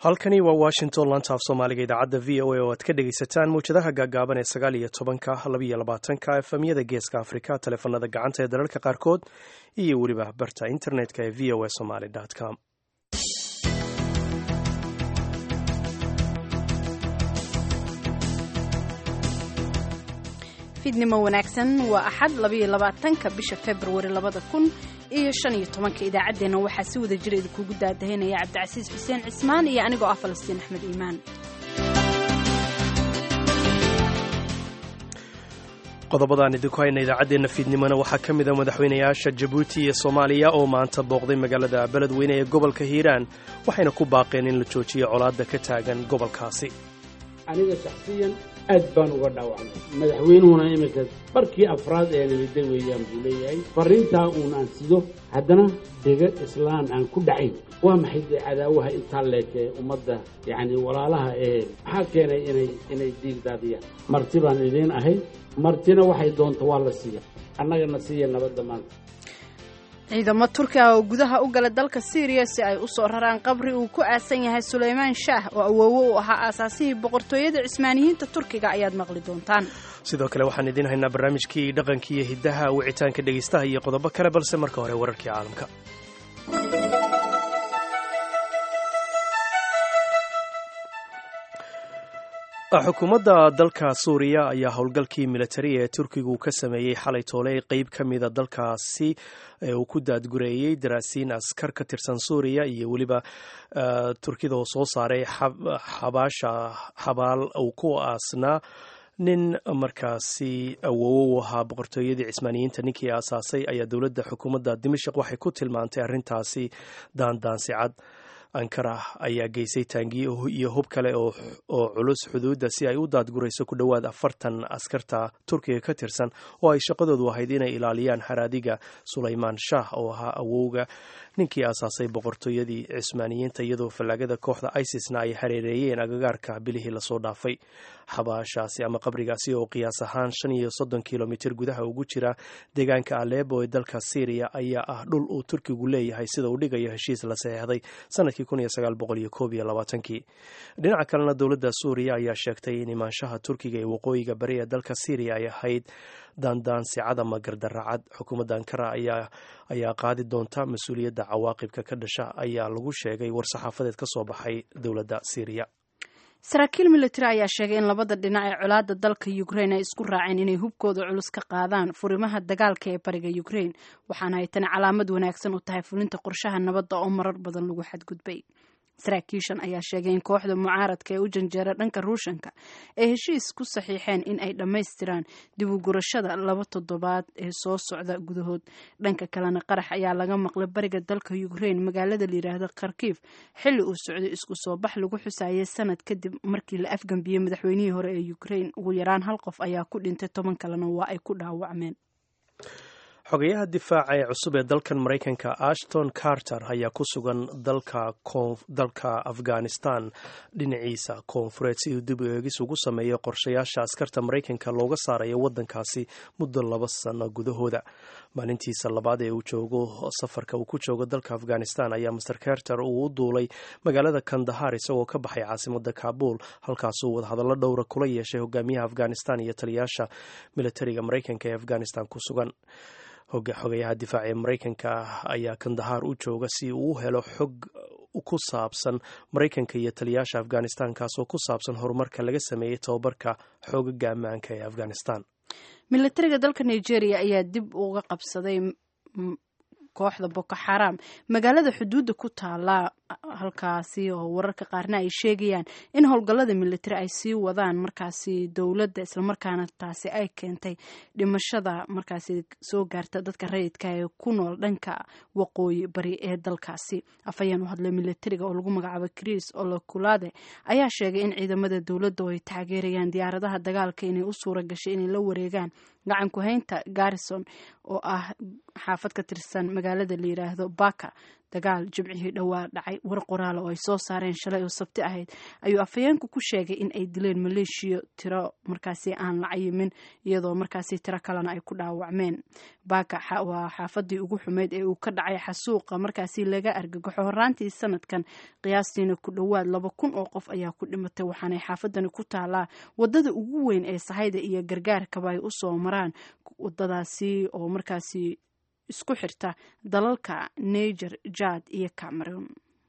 halkani waa washington lantaaf soomaaliga idaacadda v o a oo aad ka dhegaysataan mawjadaha gaagaaban ee sagaal iyo tobanka labiyo labaatanka efemyada geeska afrika taleefanada gacanta ee dalalka qaarkood iyo weliba barta internetka ee v o a somaly com fiidnimo wanaagsan waa axad labayo labaatanka bisha februari labada kun iyo shan iyo tobanka idaacaddeenna waxaa si wada jira idinkugu daadahinaya cabdicasiis xuseen cismaan iyo anigoo ah falastiin axmed iimaan qodobadaan idinku hayna idaacaddeenna fiidnimona waxaa ka mid a madaxweynayaasha jabuuti iyo soomaaliya oo maanta booqday magaalada beledweyne ee gobolka hiiraan waxayna ku baaqeen in la joojiyo colaadda ka taagan gobolkaasi aniga shaksiyan aad baan uga dhaawacnay madaxweynuhuna iminka barkii afraad ee nabadda weeyaan buu leeyahay farriintaa uun aan sido haddana dega islaan aan ku dhacayn waa maxay dee cadaawaha intaa leekee ummadda yacni walaalaha ee maxaa keenay inay inay diig daadiyaan marti baan idiin ahay martina waxay doonta waa la siiya annagana siiya nabadda maanta ciidamo turkiga oo gudaha u gala dalka syriya si ay u soo raraan qabri uu ku aasan yahay suleymaan shaah oo awoowo u ahaa aasaasihii boqortooyada cismaaniyiinta turkiga ayaad maqli doontaan sidoo kale waxaan idiin haynaa barnaamijkii dhaqanka iyo hiddaha wicitaanka dhegaystaha iyo qodobo kale balse marka hore wararkii caalamka xukuumadda dalka suuriya ayaa howlgalkii militari ee turkigu ka sameeyey xalay toole qeyb ka mida dalkaasi ee uu ku daadgureeyey daraasiin askar ka tirsan suuriya iyo weliba turkida oo soo saaray xabaasha xabaal uu ku aasnaa nin markaasi awoowo u ahaa boqortooyadii cismaaniyiinta ninkii aasaasay ayaa dowladda xukuumadda dimashik waxay ku tilmaantay arrintaasi daandaansi cad ankara ayaa geysay taangiyo iyo hub kale oo culus xuduudda si ay u daadgurayso ku dhowaad afartan askarta turkiga ka tirsan oo ay shaqadoodu ahayd inay ilaaliyaan haraadiga sulaymaan shaah oo ahaa awowga ninkii aasaasay boqortooyadii cismaaniyiinta iyadoo fallaagada kooxda isisna ay hareereeyeen agagaarka bilihii lasoo dhaafay xabaashaasi ama qabrigaasi oo qiyaas ahaan shan iyo soddon kilomitir gudaha ugu jira deegaanka aleebo ee dalka syriya ayaa ah dhul uu turkigu leeyahay sida uu dhigayo heshiis la saxeexday sanadkii dhinaca kalena dowladda suuriya ayaa sheegtay in imaanshaha turkiga ee waqooyiga bari ee dalka syriya ay ahayd daandaansicad ama gardaracad xukuumadda ankara ayaa qaadi doonta mas-uuliyadda cawaaqibka ka dhasha ayaa lagu sheegay war-saxaafadeed ka soo baxay dowladda syriya saraakiil militari ayaa sheegay in labada dhinac ee colaadda dalka ukrain ay isku raaceen inay hubkooda culus ka qaadaan furimaha dagaalka ee bariga ukrain waxaana ay tani calaamad wanaagsan u tahay fulinta qorshaha nabadda oo marar badan lagu xadgudbay saraakiishan ayaa sheegay in kooxda mucaaradka ee u janjeera dhanka ruushanka ay heshiis ku saxiixeen in ay dhammaystiraan dib u gurashada laba toddobaad ee soo socda gudahood dhanka kalena qarax ayaa laga maqlay bariga dalka ukrain magaalada layidhaahdo kharkiif xilli uu socday isku soo bax lagu xusaayay sanad kadib markii la afgambiyey madaxweynihii hore ee ukrain ugu yaraan hal qof ayaa ku dhintay toban kalena waa ay ku dhaawacmeen xogayaha difaaca ee cusub ee dalkan maraykanka ashton carter ayaa ku sugan dalka afghanistan dhinaciisa koonfureed si uu dib u eegis ugu sameeyo qorshayaasha askarta maraykanka looga saarayo waddankaasi muddo laba sano gudahooda maalintiisa labaad ee uu joogo safarka uu ku joogo dalka afghanistan ayaa master carter uu u duulay magaalada kandahar isagoo ka baxay caasimada kaabul halkaasuu wadahadallo dhowra kula yeeshay hogaamiyaha afghanistan iyo taliyaasha militariga maraykanka ee afghanistan ku sugan xogayaha difaaca ee maraykanka ayaa kandahar u jooga si uu u helo xog ku saabsan maraykanka iyo taliyaasha afghanistan kaasoo ku saabsan horumarka laga sameeyey tobabarka xoogaga ammaanka ee afghanistan militariga dalka nigeria ayaa dib uga qabsaday kooxda boko xaram magaalada xuduudda ku taala halkaasi oo wararka qaarna ay sheegayaan in howlgallada militari ay sii wadaan markaasi dowladda islamarkaana taasi ay keentay dhimashada markaasi soo gaarta dadka rayidka ee ku nool dhanka waqooyi bari ee dalkaasi afhayeen u hadlay militariga oo lagu magacaabo chris olokulade ayaa sheegay in ciidamada dowladda oo ay taageerayaan diyaaradaha dagaalka inay u suura gashay inay la wareegaan gacan ku-haynta garrison oo ah xaafad ka tirsan magaalada la yidhaahdo baka dagaal jimcihii dhowaa dhacay war qoraal oo ay soo saareen shalay oo sabti ahayd ayuu afhayeenku ku sheegay in ay dileen maleeshiya tiro markaasi aan la cayimin iyadoo markaasi tiro kalena ay ku dhaawacmeen baaka waa xaafadii ugu xumeyd ee uu ka dhacay xasuuqa markaasi laga argagaxo horaantii sanadkan qiyaastiina ku dhowaad laba kun oo qof ayaa ku dhimatay waxaanay xaafadani ku taalaa wadada ugu weyn ee sahayda iyo gargaarkaba ay usoo maraan wadadaasi oo markaasi isku xirta dalalka niger jad iyo cameroon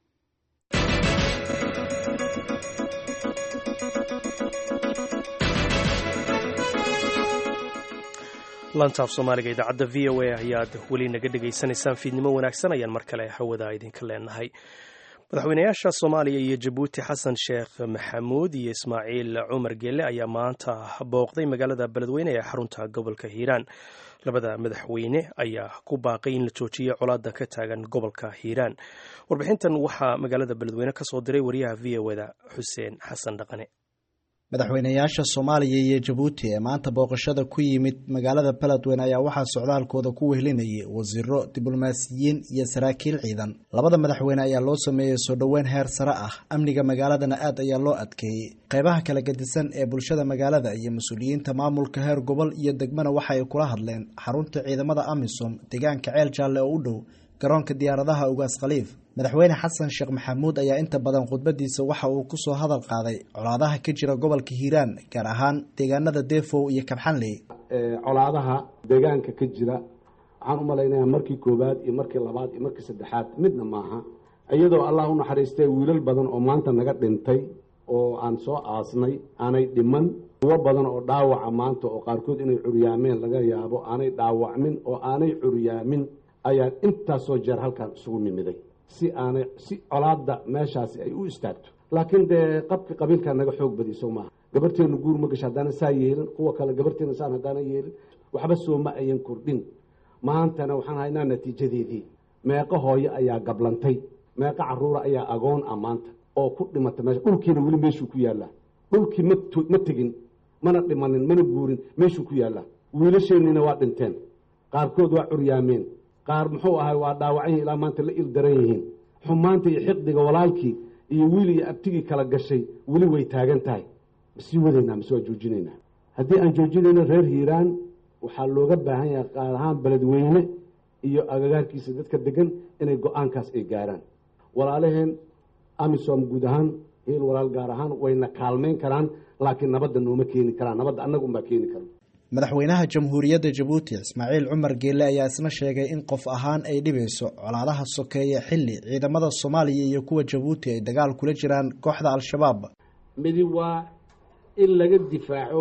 lantaaf soomaaliga idaacadda v o a ayaad weli naga dhegaysanaysaan fiidnimo wanaagsan ayaan mar kale hawada idinka leenahay madaxweynayaasha soomaaliya iyo jabuuti xasan sheekh maxamuud iyo ismaaciil cumar geelle ayaa maanta booqday magaalada beledweyne ee xarunta gobolka hiiraan labada madaxweyne ayaa ku baaqay in la joojiyo colaada ka taagan gobolka hiiraan warbixintan waxaa magaalada beledweyne ka soo diray wariyaha v o da xuseen xasan dhaqane madaxweynayaasha soomaaliya iyo jabuuti ee maanta booqashada ku yimid magaalada beledweyne ayaa waxaa socdaalkooda ku wehlinayay wasiiro diblomaasiyiin iyo saraakiil ciidan labada madaxweyne ayaa loo sameeyey soo dhoweyn heer sare ah amniga magaaladana aad ayaa loo adkeeyey qeybaha kala gedisan ee bulshada magaalada iyo mas-uuliyiinta maamulka heer gobol iyo degmana waxa ay kula hadleen xarunta ciidamada amisom deegaanka ceel jaalle oo u dhow garoonka diyaaradaha ugaas khaliif madaxweyne xasan sheekh maxamuud ayaa inta badan khudbadiisa waxa uu kusoo hadal qaaday colaadaha ka jira gobolka hiiraan gaar ahaan deegaanada deefow iyo kabxanley colaadaha deegaanka ka jira waxaan u malaynayaa markii koowaad iyo markii labaad iyo markii saddexaad midna maaha iyadoo allah u naxariistay wiilal badan oo maanta naga dhintay oo aan soo aasnay aanay dhiman kuwo badan oo dhaawaca maanta oo qaarkood inay curyaameen laga yaabo aanay dhaawacmin oo aanay curyaamin ayaa intaasoo jeer halkaan isugu nimiday si aanay si colaadda meeshaasi ay u istaagto laakiin dee qabki qabiilkaa naga xoog badiso maaha gabarteenu guur ma gasho haddaana saa yeelin kuwa kale gabarteena saan haddaana yeelin waxba soo ma ayan kordhin maantana waxaan haynaa natiijadeedii meeqo hooyo ayaa gablantay meeqo caruura ayaa agoon ah maanta oo ku dhimata meesha dhulkiina weli meeshuu ku yaallaa dhulkii ma tegin mana dhimanin mana guurin meeshuu ku yaallaa wiilasheennina waa dhinteen qaarkood waa curyaameen qaar muxuu ahay waa dhaawacan ilaa maanta la il daran yihiin xumaanta iyo xiqdiga walaalkii iyo wiil iyo abtigii kala gashay weli way taagan tahay masii wadaynaa mase waa joojinaynaa haddii aan joojinayno reer hiiraan waxaa looga baahan yahay qaar ahaan beledweyne iyo agagaarkiisa dadka degan inay go-aankaas ay gaaraan walaalaheen amisom guud ahaan hiil walaal gaar ahaan wayna kaalmayn karaan laakiin nabadda nooma keeni karaan nabadda annaga unbaa keeni kara madaxweynaha jamhuuriyadda jabuuti ismaaciil cumar geelle ayaa isna sheegay in qof ahaan ay dhibayso colaadaha sokeeye xilli ciidamada soomaaliya iyo kuwa jabuuti ay dagaal kula jiraan kooxda al-shabaab midi waa in laga difaaco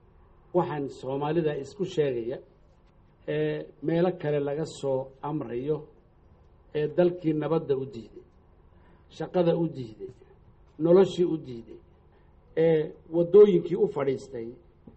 waxaan soomaalida isku sheegaya ee meelo kale laga soo amrayo ee dalkii nabadda u diiday shaqada u diiday noloshii u diiday ee waddooyinkii u fadhiistay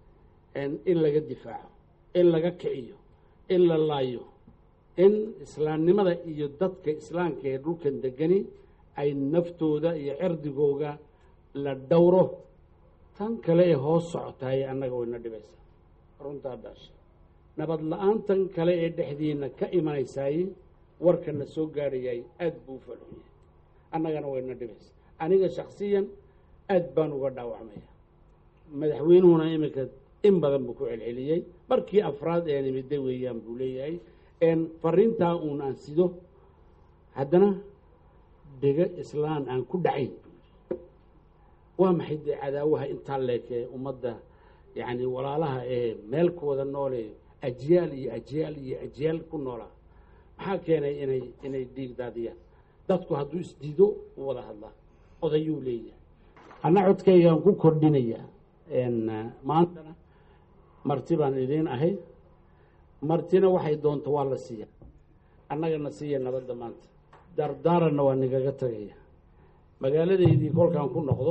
in laga difaaco in laga kiciyo in la laayo in islaamnimada iyo dadka islaamka ee dhulkan degani ay naftooda iyo cirdigooga la dhowro tan kale ee hoos socotaay annaga wayna dhibaysaa runtaa dhaasha nabad la-aantan kale ee dhexdiina ka imanaysaay warkana soo gaadhayay aada buu u falxunyay annagana wayna dhibaysaa aniga shaksiyan aad baan uga dhaawacmaya madaxweynuhuna iminka in badan buu ku celceliyey markii afraad ee nimida weeyaan buu leeyahay fariintaa uun aan sido haddana dega islaan aan ku dhacayn waa maxay dee cadaawaha intaa leekee ummadda yacni walaalaha ee meel ku wada noole ajyaal iyo ajyaal iyo ajyaal ku noolaa maxaa keenay inay inay dhiig daadiyaan dadku hadduu isdiido u wada hadlaa odayuu leeyahay anna codkaygaan ku kordhinayaa maantana marti baan idiin ahay martina waxay doonto waa la siiya annagana siiya nabadda maanta dardaaranna waa nigaga tagaya magaaladaydii kolkaan ku noqdo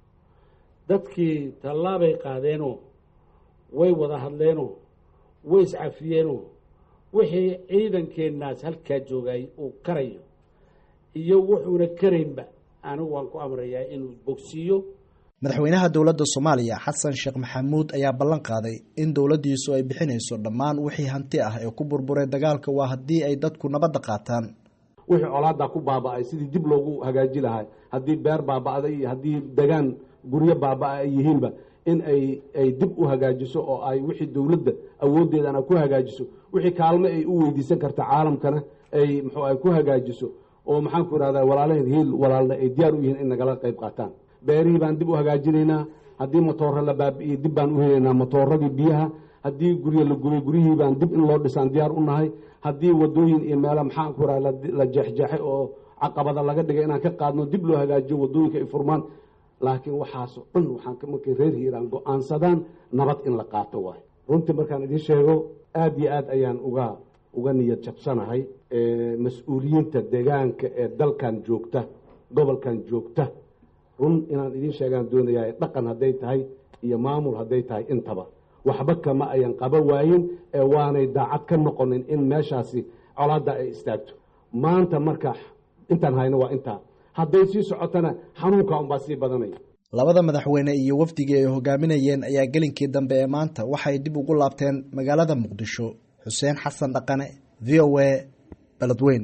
dadkii tallaabay qaadeenoo way wada hadleenoo way iscafiyeenoo wixii ciidankeennaas halkaa joogay uu karayo iyo wuxuuna karaynba anigu waan ku amrayaa inuu bogsiiyo madaxweynaha dowladda soomaaliya xasan sheekh maxamuud ayaa ballan qaaday in dowladdiisu ay bixinayso dhammaan wixii hanti ah ee ku burburay dagaalka waa haddii ay dadku nabadda qaataan wixii colaadaa ku baaba'ay sidii dib loogu hagaaji lahay haddii beer baaba'da iyo haddii degaan guryo baaba'a ay yihiinba in ay ay dib u hagaajiso oo ay wixii dowladda awooddeedana ku hagaajiso wixii kaalmo ay u weydiisan karta caalamkana ay muxuu ay ku hagaajiso oo maxaan ku ihahdaa walaalaheed hiil walaalna ay diyaar u yihiin in nagala qayb qaataan beerihii baan dib u hagaajinaynaa haddii motooro la baabi'iyey dib baan u helaynaa motooradii biyaha haddii guryo la gubay guryihii baan dib in loo dhisaan diyaar u nahay haddii wadooyin iyo meela maxaan ku ihahda la jeexjeexay oo caqabada laga dhigay inaan ka qaadno dib loo hagaajiyo wadooyinka ay furmaan laakiin waxaasoo dhan waxaan markay reer hiiraan go-aansadaan nabad in la qaato waay runtii markaan idiin sheego aada iyo aad ayaan uga uga niyad jabsanahay mas-uuliyiinta deegaanka ee dalkan joogta gobolkan joogta run inaan idiin sheegaan doonayaa dhaqan hadday tahay iyo maamul hadday tahay intaba waxba kama ayan qaba waayin ee waanay daacad ka noqonin in meeshaasi colaadda ay istaagto maanta marka intaan hayno waa intaa hadday sii socotana xanuunka unbaa sii badanaya labada madaxweyne iyo wafdigii ay hogaaminayeen ayaa gelinkii dambe ee maanta waxay dib ugu laabteen magaalada muqdisho xuseen xasan dhaqane v o a beledweyn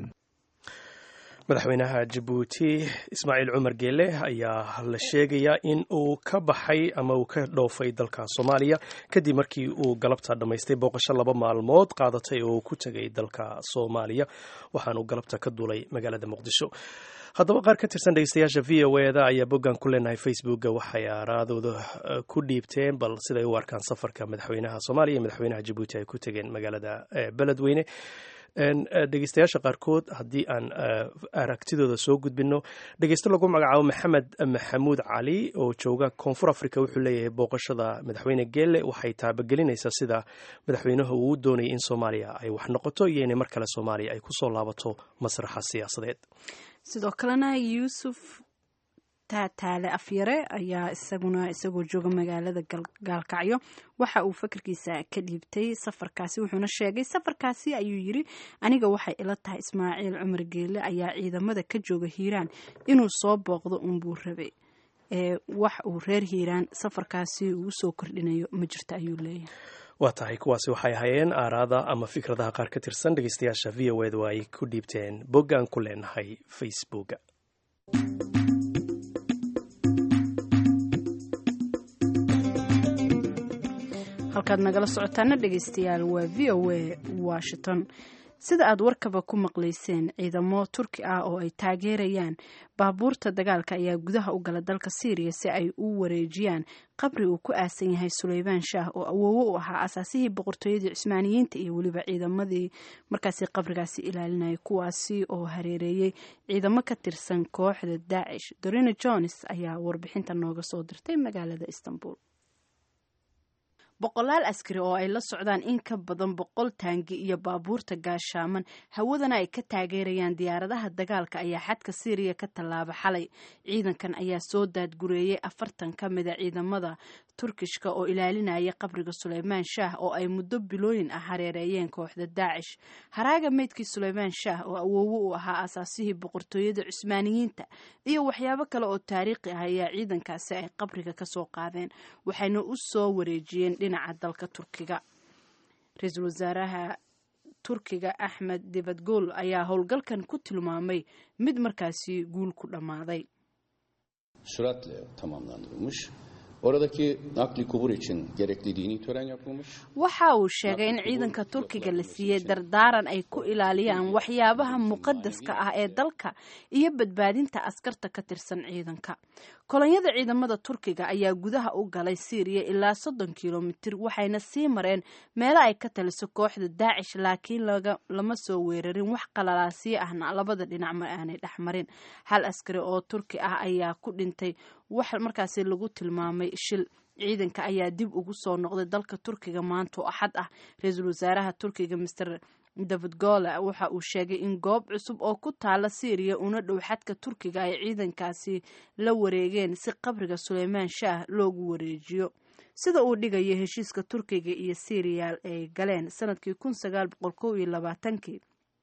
madaxweynaha jabuuti ismaaciil cumar geele ayaa la sheegayaa in uu ka baxay ama uu ka dhoofay dalka soomaaliya kadib markii uu galabta dhammaystay booqasho laba maalmood qaadatay oo uu ku tegay dalka soomaaliya waxaanuu galabta ka duulay magaalada muqdisho haddaba qaar ka tirsan dhegeystayaasha v o eda ayaa boggan ku leenahay facebooka waxay aaraadooda ku dhiibteen bal siday u arkaan safarka madaxweynaha soomaaliya iyo madaxweynaha jabuuti ay ku tegeen magaalada beledweyne dhegeystayaasha qaarkood haddii aan aragtidooda soo gudbino dhegeysto lagu magacaabo maxamed maxamuud cali oo jooga koonfur africa wuxuu leeyahay booqashada madaxweyne geelle waxay taabagelinaysaa sida madaxweynuhu uu doonayay in soomaaliya ay wax noqoto iyo inay mar kale soomaaliya ay kusoo laabato masraxa siyaasadeed sidoo kalena yuusuf taataale afyare ayaa isaguna isagoo jooga magaalada gaalkacyo waxa uu fakarkiisa ka dhiibtay safarkaasi wuxuuna sheegay safarkaasi ayuu yiri aniga waxay ila tahay ismaaciil cumar geele ayaa ciidamada ka jooga hiiraan inuu soo booqdo unbuu rabay ee wax uu reer hiiraan safarkaasi ugu soo kordhinayo ma jirto ayuu leeyahay waa tahay kuwaasi waxay hayeen aaraada ama fikradaha qaar ka tirsan dhegeystayaasha v o edu ay ku dhiibteen boggaan ku leenahay facebooka halkaad nagala socotaana dhegeystayaal waa v o a washington sida aad warkaba ku maqlayseen ciidamo turki ah oo ay taageerayaan baabuurta dagaalka ayaa gudaha u gala dalka syriya si ay u wareejiyaan qabri uu ku aasan yahay suleymaan shaah oo awoowo u ahaa asaasihii boqortooyadii cusmaaniyiinta iyo weliba ciidamadii markaasi qabrigaasi ilaalinaya kuwaasi oo hareereeyey ciidamo ka tirsan kooxda daacish dorina jones ayaa warbixinta nooga soo dirtay magaalada istanbul boqolaal askari oo ay la socdaan in ka badan boqol taangi iyo baabuurta gaashaaman hawadana ay ka taageerayaan diyaaradaha dagaalka ayaa xadka syriya ka tallaaba xalay ciidankan ayaa soo daadgureeyey afartan ka mida ciidamada turkishka oo ilaalinaya qabriga suleymaan shaah oo ay muddo bilooyin ah hareereeyeen kooxda daacish haraaga meydkii suleymaan shaah oo awoowo u ahaa asaasihii boqortooyada cusmaaniyiinta iyo waxyaabo kale oo taariikhi ah ayaa ciidankaasi ay qabriga kasoo qaadeen waxayna u soo wareejiyeen dhinaca dalka turkiga ra-iisul wasaaraha turkiga axmed dibadgool ayaa howlgalkan ku tilmaamay mid markaasi guul ku dhammaaday süratle tamamlandırılmış. Oradaki nakli kubur için gerekli dini tören yapılmış. waxa uu sheegay in ciidanka turkiga la siiyey dardaaran ay ku ilaaliyaan waxyaabaha muqadaska ah ee dalka iyo badbaadinta askarta ka tirsan ciidanka kolonyada ciidamada turkiga ayaa gudaha u galay syriya ilaa soddon kilomitir waxayna sii mareen meelo ay ka taliso kooxda daacish laakiin lama soo weerarin wax qalalaasiyo ahna labada dhinac ma aanay dhexmarin hal askari oo turki ah ayaa ku dhintay wax markaasi lagu tilmaamay shil ciidanka ayaa dib ugu soo noqday dalka turkiga maanta oo axad ah ra-iisul wasaaraha turkiga master david gole waxa uu sheegay in goob cusub oo ku taala syriya una dhow xadka turkiga ay ciidankaasi la wareegeen si qabriga suleymaan shaah loogu wareejiyo sida uu dhigayo heshiiska turkiga iyo syriya ay galeen sanadkii kun sagaal boqol kow iyo labaatankii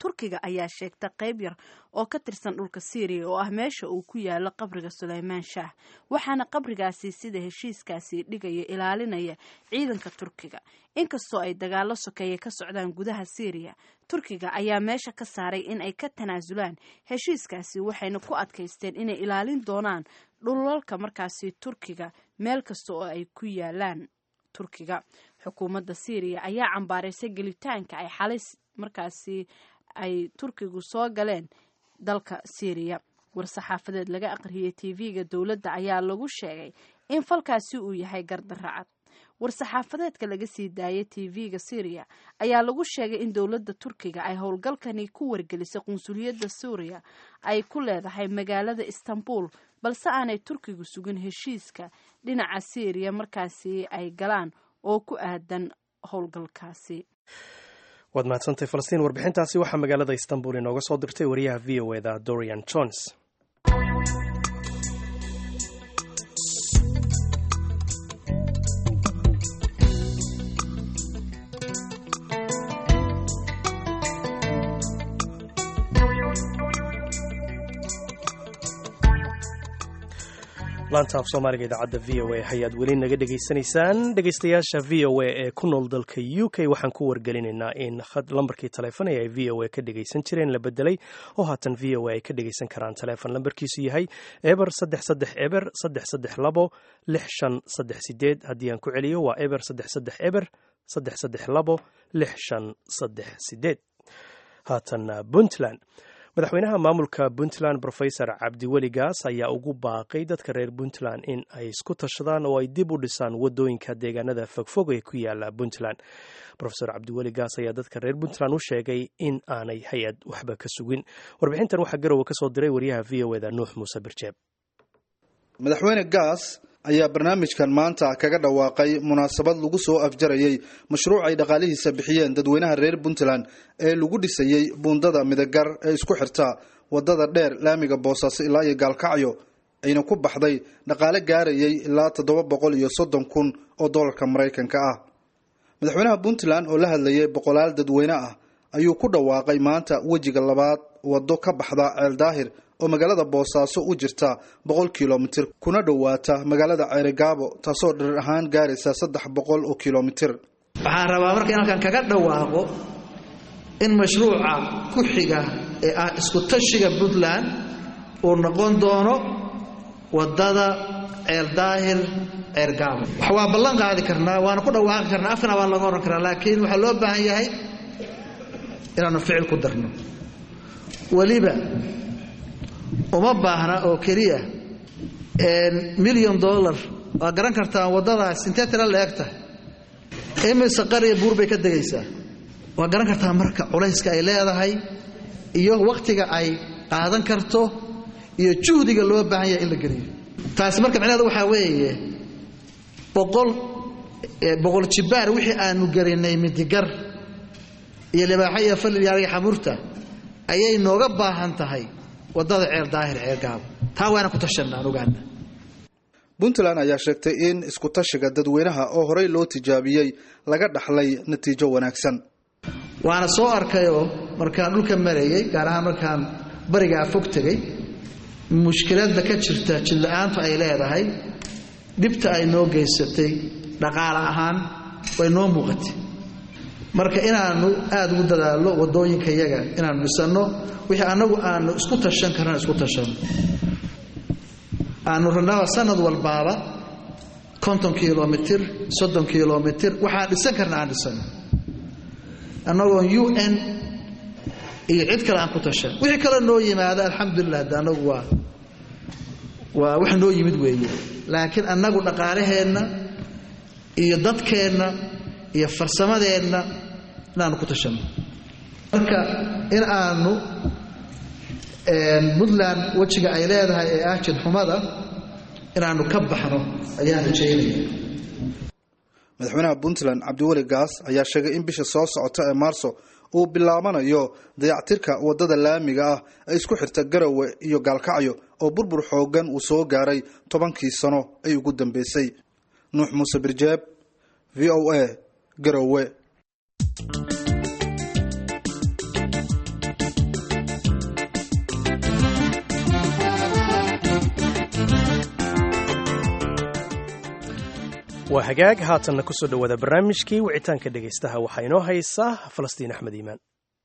turkiga ayaa sheegta qayb yar oo ka tirsan dhulka syriya oo ah meesha uu ku yaalo qabriga suleymaan shaah waxaana qabrigaasi sida heshiiskaasi dhigaya ilaalinaya ciidanka turkiga inkastoo ay dagaalo sokeeye ka socdaan gudaha syriya turkiga ayaa meesha ka saaray in ay ka tanaasulaan heshiiskaasi waxayna ku adkaysteen inay ilaalin doonaan dhulalka markaasi turkiga meel kasta oo ay ku yaalaan turkiga xukuumadda syriya ayaa cambaaraysay gelitaanka ay xalay markaasi ay turkigu soo galeen dalka syriya war-saxaafadeed laga aqriyay tv-ga dowladda ayaa lagu sheegay in falkaasi uu yahay gardaracad war-saxaafadeedka laga sii daayay tv-ga syriya ayaa lagu sheegay in dowladda turkiga ay howlgalkani ku wargelisay qunsuliyadda suuriya ay ku leedahay magaalada istanbul balse aanay turkigu sugin heshiiska dhinaca syriya markaasi ay galaan oo ku aadan howlgalkaasi waad mahadsantay falastiin warbixintaasi waxaa magaalada istanbul inooga soo dirtay wariyaha v o eda dorian jones laanta af soomaaliga idaacadda v o a ayaad weli naga dhegaysanaysaan dhegaystayaasha v o a ee ku nool dalka u k waxaan ku wargelinaynaa in lambarkii taleefon ee ay v o a ka dhegaysan jireen la bedelay oo haatan v o a ay ka dhegaysan karaan taleefon lambarkiisu yahay eber saddex saddex eber saddex saddex labo lix shan saddex sideed haddii aan ku celiyo waa eber saddex saddex eber saddex saddex labo lix shan saddex sideed haatan puntland madaxweynaha maamulka puntland rofesor cabdiweli gaas ayaa ugu baaqay dadka reer puntland in ay isku tashadaan oo ay dib u dhisaan wadooyinka deegaanada fogfog ee ku yaala puntland rofesor cabdiweli gaas ayaa dadka reer puntland u sheegay in aanay hay-ad waxba ka sugin warbixintan waxaa garowe kasoo diray wariyaha v o eda nuux muuse birjeeb madaxweyne gaas ayaa barnaamijkan maanta kaga dhawaaqay munaasabad lagu soo afjarayay mashruuc ay dhaqaalihiisa bixiyeen dadweynaha reer puntland ee lagu dhisayey buundada midagar ee isku xirta wadada dheer laamiga boosaaso ilaa iyo gaalkacyo ayna ku baxday dhaqaale gaarayay ilaa toddoba boqol iyo soddon kun oo dollarka maraykanka ah madaxweynaha puntland oo la hadlayay boqolaal dadweyne ah ayuu ku dhawaaqay maanta wejiga labaad waddo ka baxda ceel daahir oo magaalada boosaaso u jirta boqol kilomitir kuna dhowaata magaalada ceerigaabo taasoo dhirir ahaan gaaraysa saddex boqol oo kilomitir waxaan rabaa marka in halkan kaga dhawaaqo in mashruuca ku xiga ee ah isku tashiga puntland uu noqon doono wadada ceel daahir ceergaabo wax waa ballan qaadi karnaa waana ku dhawaaqi karnaa afkana waan laga oran karaa laakiin waxaa loo baahan yahay inaanu ficil ku darno weliba uma baahna oo keliya milyan dollar waa garan kartaa waddadaas intee tira la egta imise qariya buur bay ka degaysaa waa garan kartaa marka culayska ay leedahay iyo wakhtiga ay qaadan karto iyo juhdiga loo baahan yahay in la geliyo taasi marka micnaheedu waxaa weeye boqol boqol jibbaar wixii aanu gelinay midigar iyo libaaxo iyo falilyaariga xamurta ayay nooga baahan tahay wadada ceel daahir ceel gaabo taa waana ku tashanna aan ogaana puntland ayaa sheegtay in isku tashiga dadweynaha oo horey loo tijaabiyey laga dhaxlay natiijo wanaagsan waana soo arkayoo markaan dhulka marayay gaar ahaan markaan barigaa fog tegay mushkiladda ka jirta jidla-aantu ay leedahay dhibta ay noo geysatay dhaqaale ahaan way noo muuqatay marka inaanu aada ugu dadaallo wadooyinka yaga inaanu dhisanno wixii annagu aanu isku tashan karna isku tashanno aanu rabnaba sanad walbaaba konton kilomitir soddon kilomitir waxaan dhisan karna aan dhisano annagoon u n iyo cid kale aan ku tashan wixii kale noo yimaada alxamdulilah hadde annagu waa waa wax noo yimid weeye laakiin annagu dhaqaalaheenna iyo dadkeenna iyo farsamadeenna inaanu ku tashanno marka in aanu puntland wejiga ay leedahay ee ah jidxumada inaanu ka baxno ayaan rajaynaya madaxweynaha puntland cabdiweli gaas ayaa sheegay in bisha soo socota ee maarso uu bilaabanayo dayactirka wadada laamiga ah ee isku xirta garowe iyo gaalkacyo oo burbur xoogan uu soo gaaray tobankii sano ay ugu dambeysay nuux muuse birjeeb v o a garowe waa hagaag haatanna ku soo dhowaada barnaamijkii wicitaanka dhegaystaha waxaa inoo haysaa falastiin axmed iimaan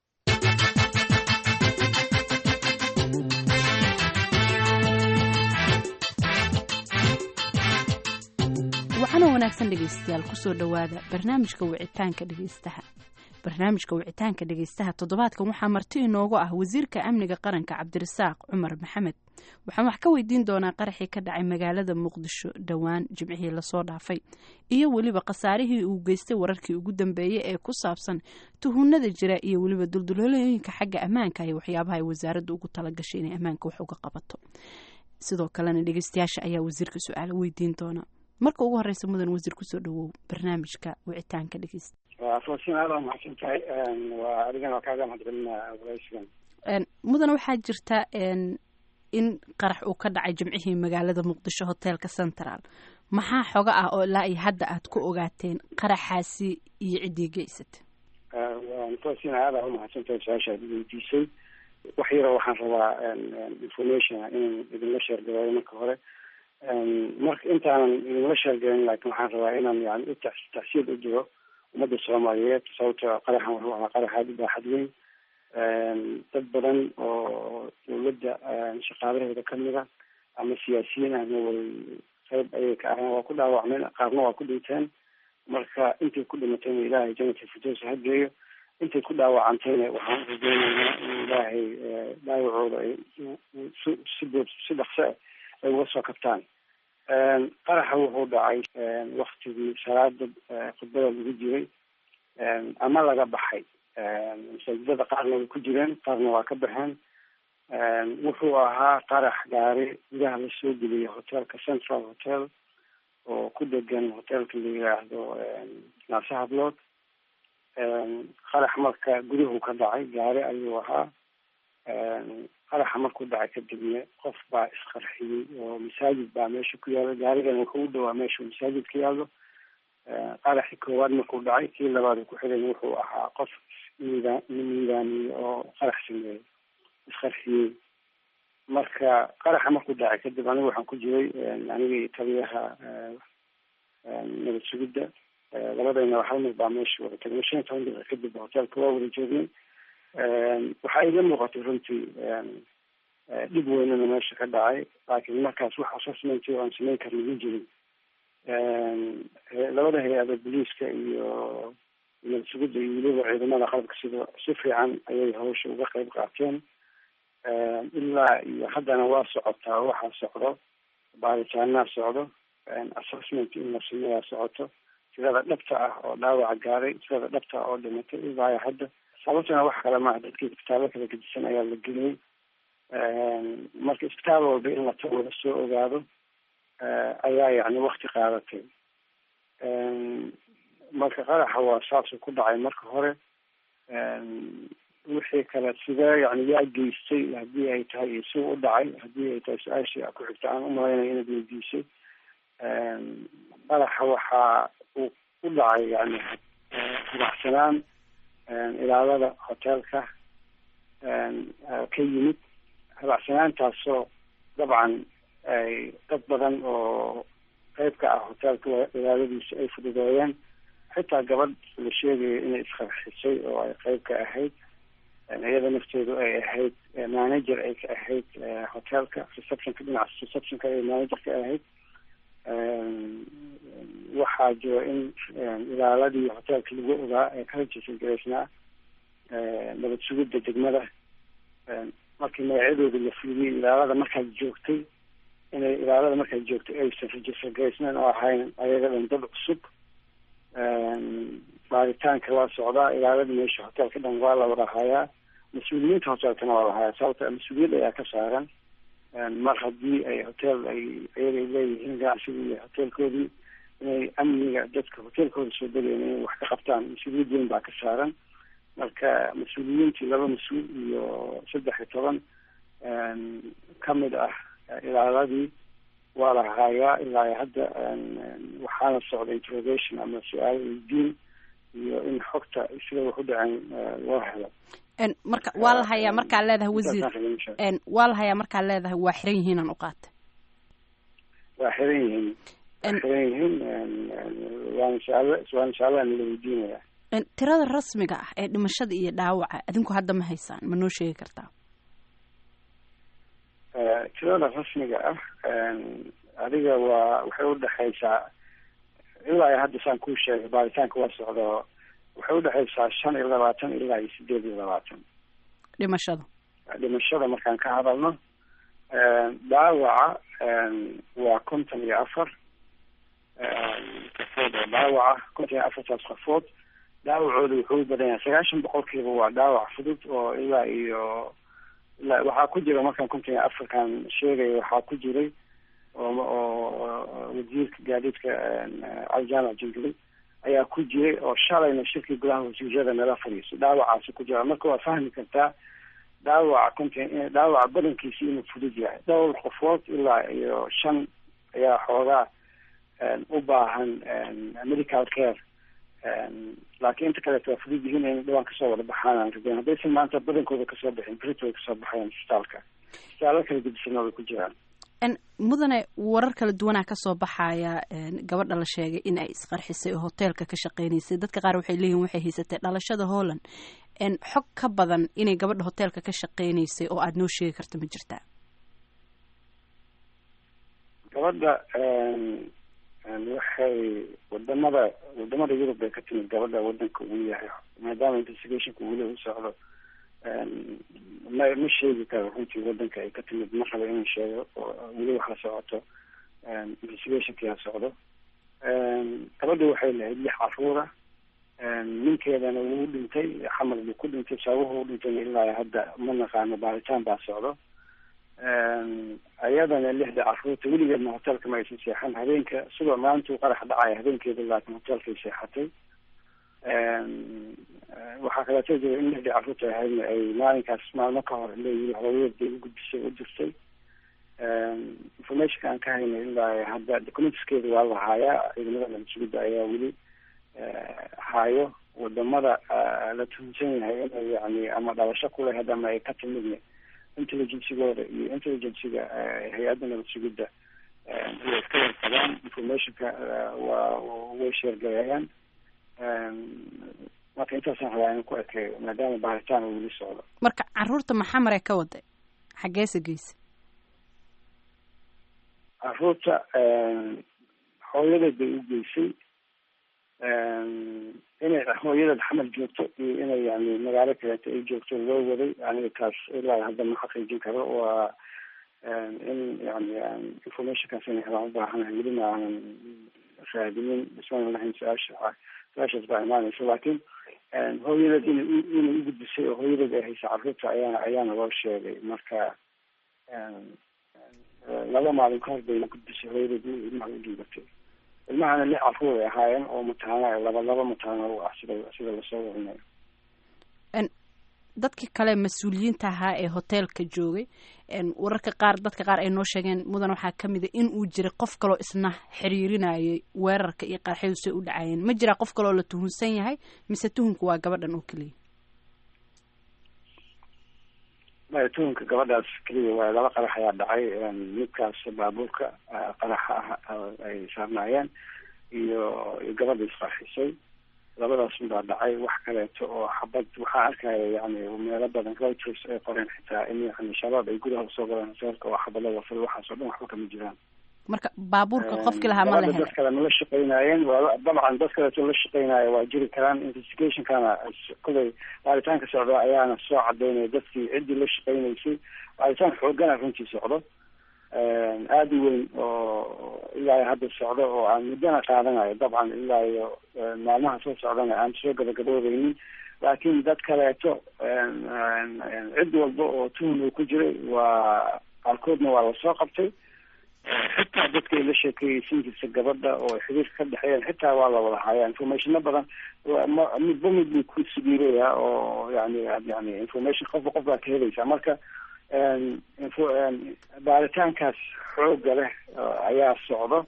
waxaana wanaagsan dhegaystayaal kusoo dhowaada barnaamijka wicitaanka dhegaystaha barnaamijka wicitaanka dhegaystaha toddobaadkan waxaa marti inoogu ah wasiirka amniga qaranka cabdirasaaq cumar maxamed waxaan wax ka weydiin doonaa qaraxii ka dhacay magaalada muqdisho dhowaan jimcihii lasoo dhaafay iyo weliba khasaarihii uu geystay wararkii ugu dambeeyey ee ku saabsan tuhunada jira iyo weliba duldulolooyinka xagga ammaanka iyo waxyaabaha ay wasaaradda ugu talagashay inay ammaanka wax uga qabato sidoo kalena dhegaystayaasha ayaa wasiirka su-aalo weydiin doona marka ugu horeysa mudan wasiir kusoo dhawow barnaamijka wicitaanka dhegeysta falastiin aad waa mahadsan tahay waa adigana waa kaaga mahadcelinaa waraysigan mudan waxaa jirta in qarax uu ka dhacay jimcihii magaalada muqdisho hoteelka central maxaa xoga ah oo ilaa iyo hadda aad ku ogaateen qaraxaasi iyo ciddii geysata falastiin aad aa umahadsan tahay su-aasha aad weydiisay wax yaro waxaan rabaa information inaan idinla sheergareeyo marka hore marka intaanan idinla sheergelin laakiin waxaan rabaa inaan yani u tacsiid u diro ummadda soomaaliyeed sababto qaraxan wuxuu ahaa qarax aada u baaxad weyn dad badan oo dawladda shaqaalaheeda kamid a ama siyaasiyiin ahna way qayb ayay ka aheen waa ku dhaawacmeen qaarna waa ku dhinteen marka intay ku dhimatayna ilaahay janata firdows ha geeyo intay ku dhaawacantayna waxaan rajeynaynaa in ilaahay dhaawacooda ay si si si dhaqso ah ay uga soo kabtaan qaraxa wuxuu dhacay waktigii salaada khudbada lagu jiray ama laga baxay masaajidada qaarna way ku jireen qaarna waa ka baxeen wuxuu ahaa qarax gaari gudaha lasoo geliyay hotelka central hotel oo ku degan hotelka la yiraahdo naase hablood qarax marka guduhu ka dhacay gaari ayuu ahaa qaraxa markuu dhacay kadibna qof baa isqarxiyey oo masaajid baa meesha ku yaalo gaarigana wuxuu u dhawaa meesha masaajid ka yaalo qaraxii koowaad markuu dhacay kii labaad ku xigay wuxuu ahaa qof miida miidaamiyey oo qarax sameeyey isqarxiyey marka qaraxa markuu dhacay kadib aniga waxaan ku jiray aniga iyo taliyaha nabad sugidda labadayna hal mar baa meesha wada tagnay shan iyo toban daqiiqa kadib hotelka waa wada joognay waxaa iga muuqatay runtii dhib weynana meesha ka dhacay laakiin markaas wax assessment oo aan sameyn karna ma jirin labada hay-ada boliiska iyo nabad sugidda iyo weliba ciidamada qalabka sida si fiican ayay hawsha uga qayb qaateen ilaa iyo haddana waa socotaa waxaa socdo baaritaanaa socdo assessment in la sameeyaa socoto tirada dhabta ah oo dhaawaca gaaray tirada dhabta ah oo dhimatay ilaa hadda sababtuna wax kale maaha dadkii isbitaallo kala gedisan ayaa la geliyey marka isbitaal walba in la tago la soo ogaado ayaa yani wakti qaadatay marka qaraxa waa saasuu ku dhacay marka hore wixii kale sidee yani yaa geystay haddii ay tahay iyo si u dhacay haddii ay tahay su-aashii ku xigta aan umalaynaya inaad weydiisay qaraxa waxaa uu u dhacay yani hubacsanaan ilaalada hotelka ka yimid habacsanaantaasoo dabcan ay dad badan oo qeyb ka ah hotelka ilaaladiisa ay fududeeyeen xitaa gabadh la sheegayo inay isqarxisay oo ay qeyb ka ahayd iyada nafteedu ay ahayd manager ay ka ahayd hotelka receptionka dhinaca receptionka ay manager ka ahayd waxaa jiro in ilaaladii hotelka lagu ogaa ee kala jisigaraysnaa nabad sugidda degmada markii magacyadooda la fuliyey ilaalada markaad joogtay inay ilaalada markaad joogtay aysan registergaraysneen oo ahayn ayaga dhan dad cusub baaritaanka waa socdaa ilaalada meesha hotelka dhan waa la wada hayaa mas-uuliyiinta hotelkana waa la hayaa sababta mas-uuliyad ayaa ka saaran mar haddii ay hotel ay ayagay leeyihiin ganacsigii iyo hotelkoodii inay amniga dadka hotelkooda soo degayen inay wax ka qabtaan mas-uuliyad weyn baa ka saaran marka mas-uuliyiintii laba mas-uul iyo saddex iyo toban kamid ah ilaaladii waa la haayaa ilaa hadda waxaana socda interrogation ama su-aal weydiin iyo in xogta sida wax u dhaceen loo helo marka waa la hayaa markaa leedahay wasiir waa la hayaa markaa leedahay waa xiran yihiin aan u qaatay waa xiran yihiin xiran yihiin waan inshaalla waan insha allah nala weydiinaya tirada rasmiga ah ee dhimashada iyo dhaawaca adinku hadda ma haysaan ma noo sheegi kartaa tirada rasmiga ah adiga waa waxay udhexaysaa ilaa iyo hadda saan kuu sheegay baaritaanka waa socdo waxay udhexaysaa shan iyo labaatan ilaa iyo sideed iyo labaatan dhimashada dhimashada markaan ka hadalno dhaawaca waa konton iyo afar qafood oo dhaawaca konton iyo afartaas qafood dhaawacooda wuxuu u badan yahay sagaashan boqolkiiba waa dhaawac fudud oo ilaa iyo ilaa waxaa ku jira markaan konton iyo afarkan sheegaya waxaa ku jiray oo oo wasiirka gaadiidka cali jaamac jingli ayaa ku jiray oo shalayna shirkii gudaha wasiirada nala fadhiiso dhaawacaasi ku jira marka waa fahmi kartaa dhaawaca konton dhaawaca badankiisi inuu fudud yahay dhowr qofood ilaa iyo shan ayaa xoogaa u baahan medical care laakiin inta kaleeto waa fudud yihiin in dhawaan kasoo wada baxaan aan rabeen haddaysan maanta badankooda kasoo bixin brit way kasoo baxayaan isbitaalka isbitaalo kala gedisana way ku jiraan mudane warar kala duwanaa kasoo baxaya gabadha la sheegay in ay isqarxisay oo hoteelka ka shaqeynaysay dadka qaar waxay leeyihin waxay haysatay dhalashada holland xog ka badan inay gabadha hoteelka ka shaqeynaysay oo aada noo sheegi karta ma jirtaa gabadha waxay wadamada wadamada yurub bay ka timid gabadha wadanka uu yahay maadaama investigationka weli u socdo ma ma sheegi karo runtii wadanka ay ka timid ma rabo inuu sheego weli wax la socoto investigationkia socdo gabadha waxay lahayd lix caruura ninkeedana wuu dhintay xamar buu ku dhintay sababuhu u dhintayna ilaa hadda ma naqaano baaritaan baa socdo ayadana lixda caruurta weligeedna hoteelka ma aysan seexan habeenka sidoo maalintuu qarax dhacaya habeenkeeda laakiin hoteelkay seexatay waxaa kaleeto jira in lixdii caruurta ahaydna ay maalinkaas maalmo ka hor leeyihi hooyadeed bay u gudbisay u dirtay informationka aan ka haynay ilaa hadda documentskeeda waa la haayaa ciidamada nabadsuguda ayaa weli haayo wadamada la tuhunsan yahay inay yani ama dhalasho ku lahayd ama ay ka timidna intelligencygooda iyo intelligenciga hay-adda nabadsugidda way iska warqabaan informationka waa way sheergareeyaan marka intaasaan rabaa inaan ku ekeeyo maadaama baaritaan uu weli socdo marka caruurta maxamare ka waday xaggeese geysa caruurta hooyadeed bay u geysay inay hooyadeed xamar joogto iyo inay yani magaalo kaleeto ay joogto loo waday aniga taas ilaa hadda ma xaqiijin karo waa in yani informationkaas inay helaan u baahanahay welina aanan raadinin ismaan lahayn su-aasha su-aashaas baa imaanaysa laakiin hooyadeed ina inay u gudbisay oo hooyadeed ay haysa caruurta ayaana ayaana loo sheegay marka laba maalin ka hor bay gudbisay hooyadeed ilmaha u dhiibatay ilmahana lix caruur ay ahaayeen oo mataana laba laba mataana u ah sida sida lasoo warinayo dadkii kale mas-uuliyiinta ahaa ee hoteelka joogay wararka qaar dadka qaar ay noo sheegeen mudan waxaa ka mid a in uu jiray qof kaloo isna xiriirinayay weerarka iyo qarxyadu say u dhacayeen ma jiraa qof kaloo la tuhunsan yahay mise tuhunku waa gabadhan oo keliya maya tuhunka gabadhaas keliya waa laba qarax ayaa dhacay midkaas baabuurka qaraxa ah ay saarnaayeen iyo iyo gabadha isqarxisay labadaas unbaa dhacay wax kaleeto oo xabad waxaa arkaya yani meelo badan reuters ay qoreen xitaa in yani shabaab ay gudaha usoo galeen hoteelka oo xabado wafay waxaas oo dhan waxba kama jiraan marka baabuurka qofkii lahaa ma la helay dad kale ma la shaqeynaayeen waa dabcan dad kaleeto la shaqeynaayo waa jiri karaan investigationkana kulay baaritaanka socda ayaana soo cadeynaya dadkii ciddii la shaqeynaysay baaritaan xoogana runtii socdo aada u weyn oo ilaa hadda socdo oo aan muddana qaadanayo dabcan ilaa iyo maalmaha soo socdana aan soo gabagaboobeynin laakiin dad kaleeto cid walba oo tuhun uu ku jiray waa qaarkoodna waa lasoo qabtay xitaa dadkay la sheekeeyeysiin jirta gabadha oo xiriirka ka dhexeeyeen xitaa waa la wada hayaa informationo badan midba mid buu ku sigiiraya oo yani yani information qofba qof baa ka helaysaa marka baaritaankaas xooga leh ayaa socdo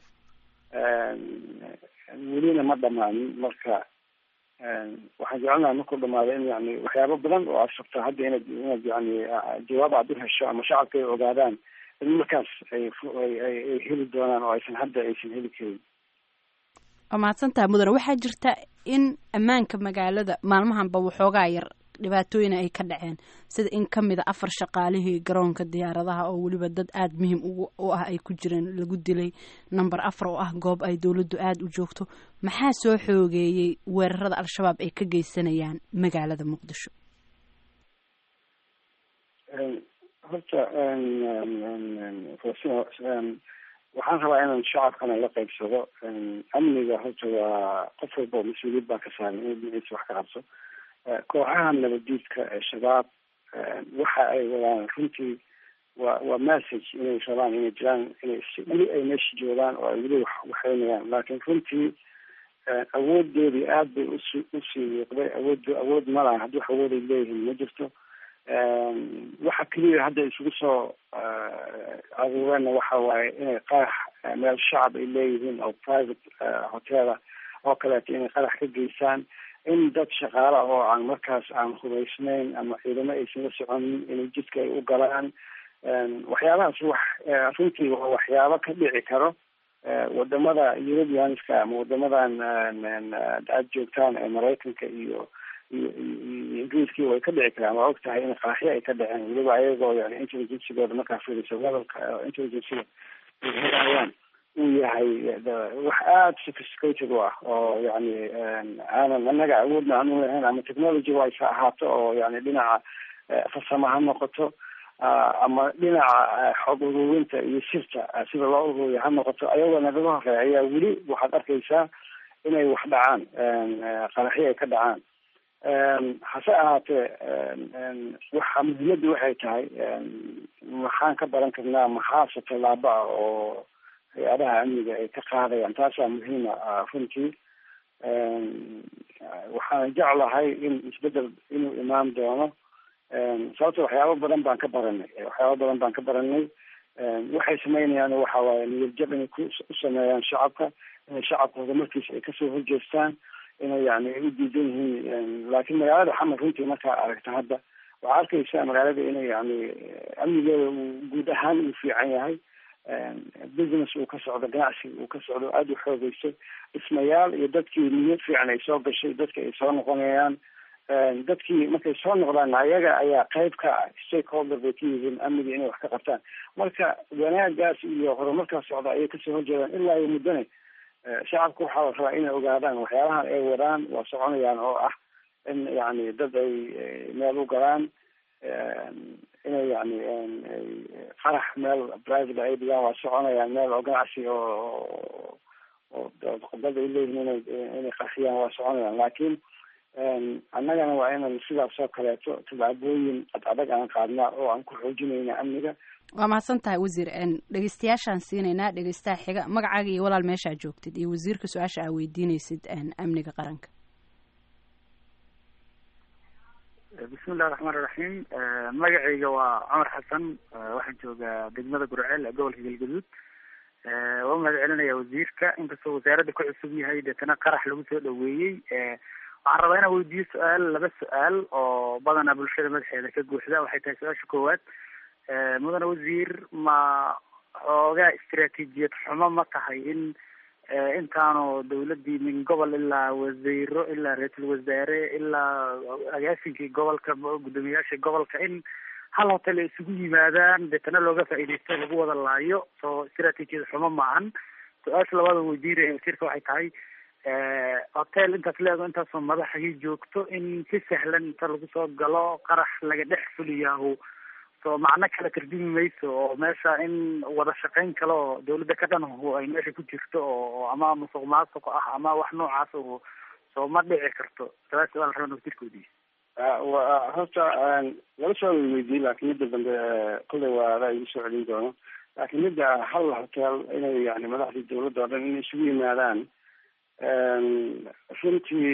welina ma dhamaanin marka waxaan jecelnaha markuu dhamaado in yani waxyaabo badan oo aad rabto hadda inaad inaad yani jawaab aad u hesho ama shacabka ay ogaadaan in markaas ay ay heli doonaan oo aysan hadda aysan heli karin waa mahadsantaha mudane waxaa jirta in ammaanka magaalada maalmahanba waxoogaa yar dhibaatooyina ay ka dhaceen sida in ka mida afar shaqaalihii garoonka diyaaradaha oo weliba dad aada muhiim u ah ay ku jireen lagu dilay number afar oo ah goob ay dowladdu aada u joogto maxaa soo xoogeeyey weerarada al-shabaab ay ka geysanayaan magaalada muqdisho horta waxaan rabaa inaan shacabkana la qaybsado amniga horta waa qof walba mas-uuliyad baa ka saaran inuu dhinaciisa wax ka qabso kooxaha nabadiidka ee shabaab waxa ay wadaan runtii waa waa message inay rabaan inay jiraan inay weli ay meesha joogaan oo ay weli wax waxaynayaan laakiin runtii awoodeedii aada bay usi usii wiiqday awood awood ma laha haddii wax awood ay leeyihiin ma jirto waxa keliya hadda isugu soo aruureenna waxa waaye inay qarax meel shacab ay leeyihiin oo private hotela oo kaleeto inay qarax ka geysaan in dad shaqaale ah oo aan markaas aan hubaysnayn ama ciidamo aysan la soconin inay jidka ay u galaan waxyaabahaas wax runtii waa waxyaabo ka dhici karo wadamada europeanska ama wadamadan aada joogtaan ee maraykanka iyo iyo iyo ingiriiskii way ka dhici karaan waa og tahay in qaraxyo ay ka dhaceen weliba ayagoo yani intelligencygooda markaa fiiriso levelka intelligencega ayaan uu yahay wax aada sophisticated u ah oo yani aanan anaga awoodna aan u lahayn ama technology wise ha ahaato oo yani dhinaca farsamo ha noqoto ama dhinaca xog ururinta iyo sirta sida loo ururiya ha noqoto ayagoo nagaga horeeya ayaa weli waxaad arkaysaa inay wax dhacaan qaraxyo ay ka dhacaan hase ahaatee waxa muhiimadda waxay tahay maxaan ka baran karnaa maxaase tallaabo ah oo hay-adaha amniga ay ka qaadayaan taasaa muhiima runtii waxaan jeclahay in isbedel inuu imaan doono sababto waxyaabo badan baan ka baranay waxyaabo badan baan ka baranay waxay sameynayaan waxa waaye niyadjab inay ku u sameeyaan shacabka inay shacabka horumarkiisa ay kasoo horjeestaan inay yani ay u diidan yihiin laakiin magaalada xamar runtii markaa aragta hadda waxaa arkaysaa magaalada inay yani amnigeeda uu guud ahaan uu fiican yahay business uu ka socdo ganacsi uu ka socdo aada u xoogeyso dhismayaal iyo dadkii niyad fiican ay soo gashay dadki ay soo noqonayaan dadkii markay soo noqdaan ayaga ayaa qayb ka ah stakeholder bay ka yihiin amniga inay wax ka qabtaan marka wanaagaas iyo horumarkaas socda ayay kasoo horjeedaan ilaa iyo muddane shacabka waxaa la rabaa inay ogaadaan waxyaabahan ay wadaan waa soconayaan oo ah in yani dad ay meel u galaan inay yani qarax meel private ay dhigaan waa soconayaan meel oo ganacsi oo oo dad ay leeyihiin inay inay qarxiyaan waa soconayaan laakiin annagana waa inaan sidaas oo kaleeto tallaabooyin ad adag aan qaadnaa oo aan ku xoojinayna amniga waa mahadsan tahay wasiir dhegeystayaashaan siinaynaa dhegeystaha xiga magacaaga iyo walaal meeshaa joogtid iyo wasiirka su-aasha aa weydiinaysid amniga qaranka bismi illahi raxmaan iraxiim magacayga waa cumar xasan waxaan joogaa degmada gurceel ee gobolka galgaduud waa mahad celinaya wasiirka inkastoo wasaaradda ku cusub yahay deetana qarax lagu soo dhaweeyey waxaan rabaa inaan weydiiyo su-aal laba su-aal oo badanaa bulshada madaxeeda ka guuxda waxay tahay su-aasha koowaad mudane wasiir ma xoogaa istaraatiijiyad xumo ma tahay in intaanu dawladii min gobol ilaa wasiiro ilaa ra-iisul wasaare ilaa agaasinkii gobolka guddoomiyayaasha gobolka in hal hotel ay isugu yimaadaan deetana looga faa'iidaysto lagu wada laayo soo istaraatiijiyad xumo maahan su-aasha labaada weydiinaya wasiirka waxay tahay hotel intaas leedo intaasoo madaxii joogto in si sahlan inta lagu soo galo qarax laga dhex fuliyaahu soo macno kala tardimi mayso oo meesha in wada shaqayn kale oo dawladda ka dhan ay meesha ku jirto oo ama musuq maasuq ah ama wax noocaas oo soo ma dhici karto saas su-aal rabaan wasiirka weydiiye wa horta laba su-aal way weydiiyey laakiin midda dambe kolley waa adaa igu soo celin doono laakiin midda hal hotel inay yani madaxdii dawladda o dhan inay isugu yimaadaan runtii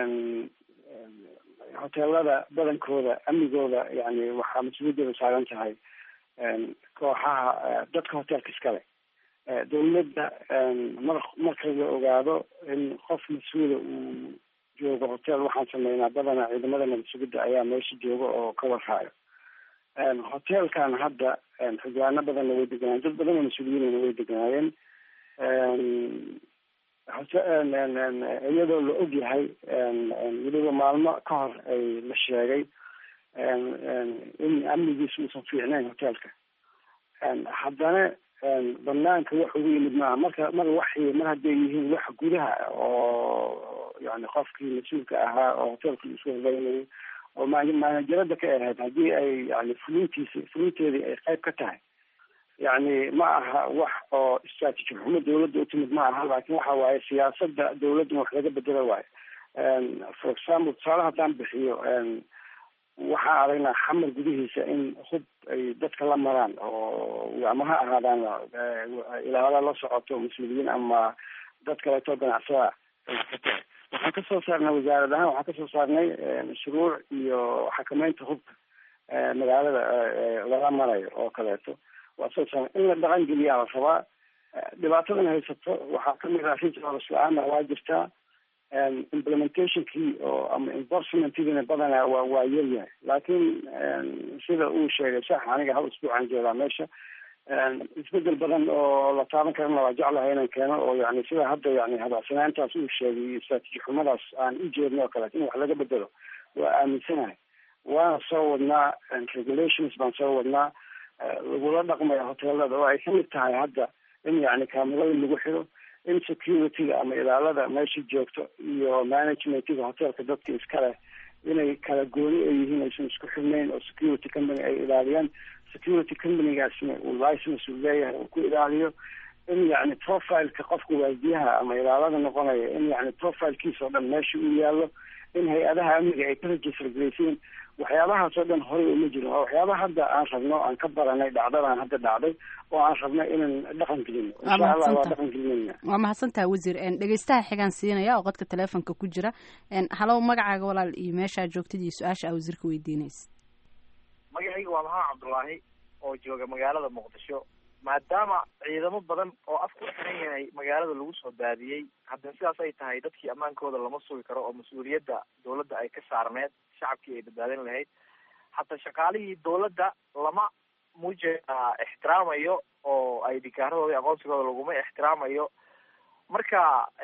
hoteelada badankooda amnigooda yani waxaa mas-uuliyadooda saaran tahay kooxaha dadka hotelka iskale dawladda mar marka la ogaado in qof mas-uula uu joogo hotel waxaan sameynaa badanaa ciidamada nabad sugidda ayaa meesha jooga oo ka warhaayo hoteelkan hadda xildhibaano badanna way deganaayeen dad badan oo mas-uuliyiinna way deganaayeen iyadoo la og yahay weliba maalmo ka hor ay la sheegay in amnigiisu uusan fiicnayn hoteelka haddana banaanka wax ugu yimid maaha marka mar waxay mar hadday yihiin wax gudaha oo yani qofkii mas-uulka ahaa oo hoteelka isku horleynayay oo maanajarada ka ahayd haddii ay yani fulintiisi fulinteedii ay qayb ka tahay yani ma aha wax oo strategy xumo dawladda utimid ma aha laakin waxa waaye siyaasada dawladdan wax laga bedela waayo for example tusaale haddaan bixiyo waxaan aragnaa xamar gudihiisa in hub ay dadka la maraan oo ama ha ahaadaan ilaala la socoto mas-uuliyiin ama dad kaleeto ganacsada waxaan kasoo saarnay wasaarad ahaan waxaan kasoo saarnay shuruuc iyo xakameynta hubka magaalada lala marayo oo kaleeto waa soo saarnay in la dhaqan geliyaa la rabaa dhibaatadan haysato waxaa kamid ah rijals la-aana waa jirtaa implementationkii oo ama enforcementkiina badanaa waa waa yaryahay laakiin sida uu sheegay sax aniga hal isbuucan joogaa meesha isbedel badan oo la taaban karana waa jeclahay inaan keeno oo yani sida hadda yani habaacsanaantaas uu sheegay iyo strateji xumadaas aan u jeedno oo kaleeto in wax laga bedelo waa aaminsanahay waana soo wadnaa regulations baan soo wadnaa lagula dhaqmaya hoteelada oo ay kamid tahay hadda in yani kaamirada lagu xiro in security-ga ama ilaalada meesha joogto iyo managementiga hoteelka dadka iskale inay kala gooni ay yihiin aysan isku xirnayn oo security company ay ilaaliyaan security companygaasna uu license uu leeyahay uu ku ilaaliyo in yani profileka qofka waardiyaha ama ilaalada noqonaya in yani profilekiisa oo dhan meesha uu yaallo in hay-adaha amniga ay ka register garaysiin waxyaabahaas oo dhan horey uma jirin waa waxyaabaha hadda aan rabno aan ka baranay dhacdadan hadda dhacday oo aan rabno inaan dhaqan gelino insha allah waa dhaqan gelinayna waa mahadsantaha wasiir dhegeystaha xigaan siinaya oo qodka teleefonka ku jira halow magacaaga walaal iyo meeshaa joogtid iyo su-aasha aa wasiirka weydiinaysa magacayga waa maxamed cabdullaahi oo jooga magaalada muqdisho maadaama ciidamo badan oo af ku xiran yahay magaalada lagu soo daadiyey haddana sidaas ay tahay dadkii ammaankooda lama sugi karo oo mas-uuliyadda dawladda ay ka saarneed shacabkii ay badbaadin lahayd hataa shaqaalihii dawladda lama mujeeda ixtiraamayo oo ay dhikaaradooda aqoonsigooda laguma ixtiraamayo marka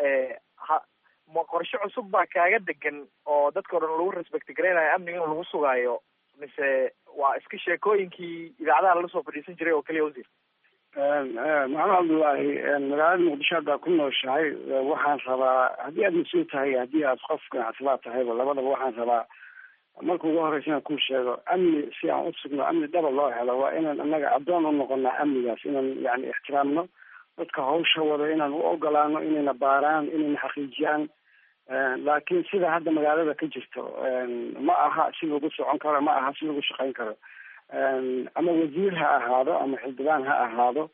ha ma qorshe cusub baa kaaga degan oo dadka o dhan lagu respect garaynayo amniga in lagu sugaayo mise waa iska sheekooyinkii idaacadaha lala soo fadhiisan jiray oo keliya wasiir maxamed cabdullaahi magaalada muqdisho haddaa ku nooshahay waxaan rabaa haddii aad mas-uul tahay haddii aad qof ganacsadaa tahayba labadaba waxaan rabaa marka ugu horeysa inaan kuu sheego amni si aan usugno amni dhaba loo helo waa inaan annaga addoon u noqonaa amnigaas inaan yani ixtiraamno dadka hawsha wada inaan u ogolaano inayna baaraan inayna xaqiijiyaan laakiin sida hadda magaalada ka jirto ma aha si lagu socon karo ma aha si lagu shaqayn karo ama wasiir ha ahaado ama xildhibaan ha ahaado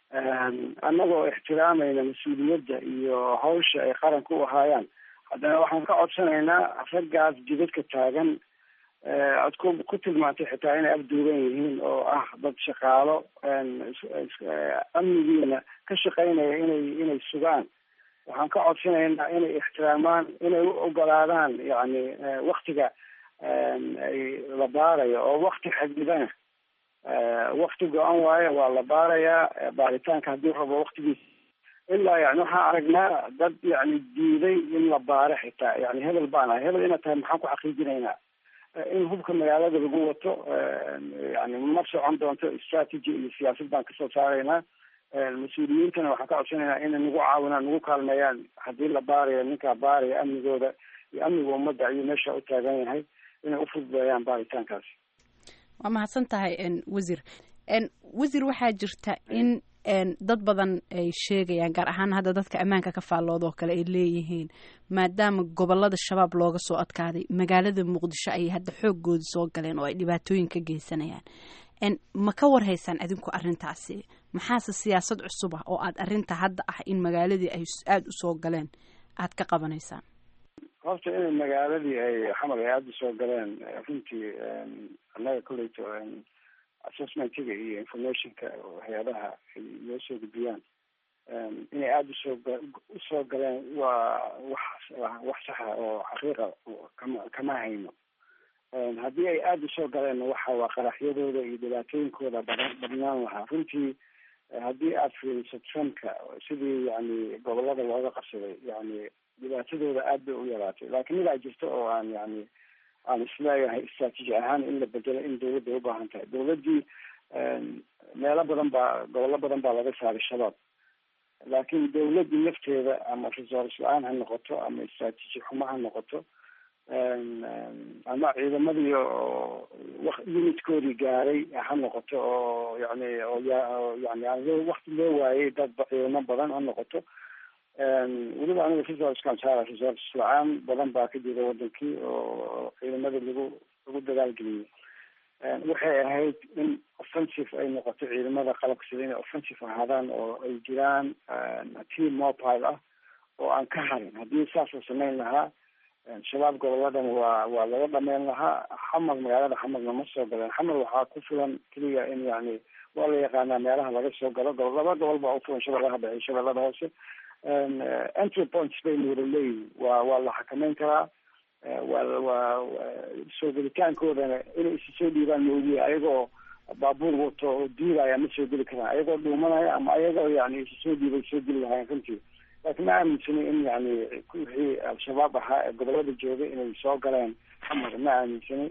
annagoo ixtiraamayna mas-uuliyadda iyo hawsha ay qaranka u ahaayaan haddana waxaan ka codsanaynaa raggaas jidadka taagan aad ku ku tilmaantay xitaa inay abduugan yihiin oo ah dad shaqaalo amnigiina ka shaqaynaya inay inay sugaan waxaan ka codsanaynaa inay ixtiraamaan inay u ogolaadaan yani waktiga ay la baarayo oo wakti xadidana wakti go-an waayo waa la baarayaa baaritaanka haddii rabo waktigiisa ilaa yani waxaan aragnaa dad yani diiday in la baaro xitaa yani hebel baan ahay hebel inaad tahay maxaan ku xaqiijinaynaa in hubka magaalada lagu wato yani ma socon doonto strategy iyo siyaasad baan kasoo saaraynaa mas-uuliyiintana waxaan ka codsanaynaa inay nagu caawinaan nagu kaalmeeyaan haddii la baarayo ninkaa baaraya amnigooda iyo amniga ummadda ayuu meesha u taagan yahay inay ufududeeyaan baaritaankaasi waa mahadsan tahay wasiir wasiir waxaa jirta in dad badan ay sheegayaan gaar ahaan hadda dadka ammaanka ka faallooda oo kale ay leeyihiin maadaama gobolada shabaab looga soo adkaaday magaalada muqdisho ayay hadda xoogooda soo galeen oo ay dhibaatooyin ka geysanayaan ma ka warhaysaan adinku arrintaasi maxaase siyaasad cusub ah oo aad arrinta hadda ah in magaaladii ay aada usoo galeen aad ka qabanaysaan horta inay magaaladii ay xamar ay aada usoo galeen runtii annaga koleyto assessmentiga iyo informationka hay-adaha ay noo soo gudbiyaan inay aada usoo usoo galeen waa wax wax saxa oo xaqiiqa kama kama hayno haddii ay aada usoo galeen waxa waa qaraxyadooda iyo dhibaatooyinkooda badan badnaan lahaa runtii haddii aada fiiriso trumpka sidii yani gobolada looga qabsaday yani dhibaatadooda aad bay u yaraatay laakiin midaa jirta oo aan yani aan isleeyahay istraatiiji ahaan in la bedelo in dawladda ay ubaahan tahay dawladdii meelo badan baa gobollo badan baa laga saaray shabaab laakiin dawladdii lafteeda ama resource la-aan ha noqoto ama istraatiiji xumo ha noqoto ama ciidamadii oo unitkoodii gaaray ha noqoto oo yani oo yani aan loo wakti loo waayay dad ciidamo badan ha noqoto weliba aniga resourcekan saara resource la-aan badan baa ka jira wadankii oo ciidamada lagu lagu dagaalgeliyay waxay ahayd in offensive ay noqoto ciidamada qalabka sida inay offensive ahaadaan oo ay jiraan team mobile ah oo aan ka harin haddii saas la samayn lahaa shabaab goboladan waa waa laga dhameyn lahaa xamar magaalada xamarna ma soo galeen xamar waxaa ku filan keliya in yani waa la yaqaanaa meelaha laga soo galo gobol laba gobol baa ufulan shabeellaha dhexe shabeellada hoose entry points bayna wada leeyihin waa waa la xakameyn karaa waa waa soo gelitaankoodana inay isu soo dhiibaan moogiye ayagoo baabuur wato oo diidaya ma soo geli karaan ayagoo dhuumanaya ama ayagoo yani isu soo dhiibay soo geli lahayen runtii laakiin ma aaminsani in yani wixii al-shabaab ahaa ee gobolada joogay inay soo galeen xamar ma aaminsani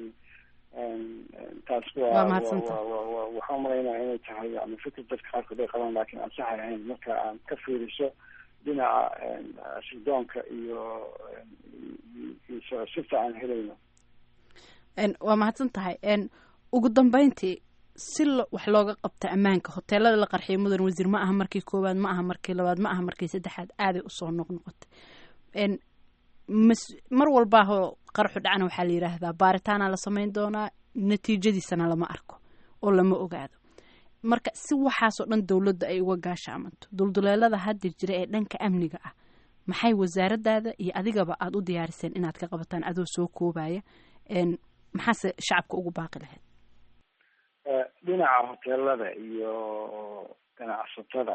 taas waa waxaan umalaynaya inay tahay yani fikir dadka qaarkood ay qabaan laakiin aan saxay ahayn marka aan ka fiiriso dhinaca sirdoonka iyo iyo sirta aan helayno waa mahadsan tahay ugu dambeyntii si wax looga qabta ammaanka hoteelada la qarxiya mudan wasiir ma aha markii koowaad ma aha markii labaad ma aha markii saddexaad aaday usoo noqnoqotay mar walbaahoo qaraxu dhacna waxaa la yidhaahdaa baaritaana la samayn doonaa natiijadiisana lama arko oo lama ogaado marka si waxaasoo dhan dowladda ay uga gaashaamanto dulduleelada hadda jira ee dhanka amniga ah maxay wasaaradaada iyo adigaba aada u diyaariseen inaad ka qabataan adoo soo koobaya maxaase shacabka ugu baaqi lahayd dhinaca hoteelada iyo ganacsatada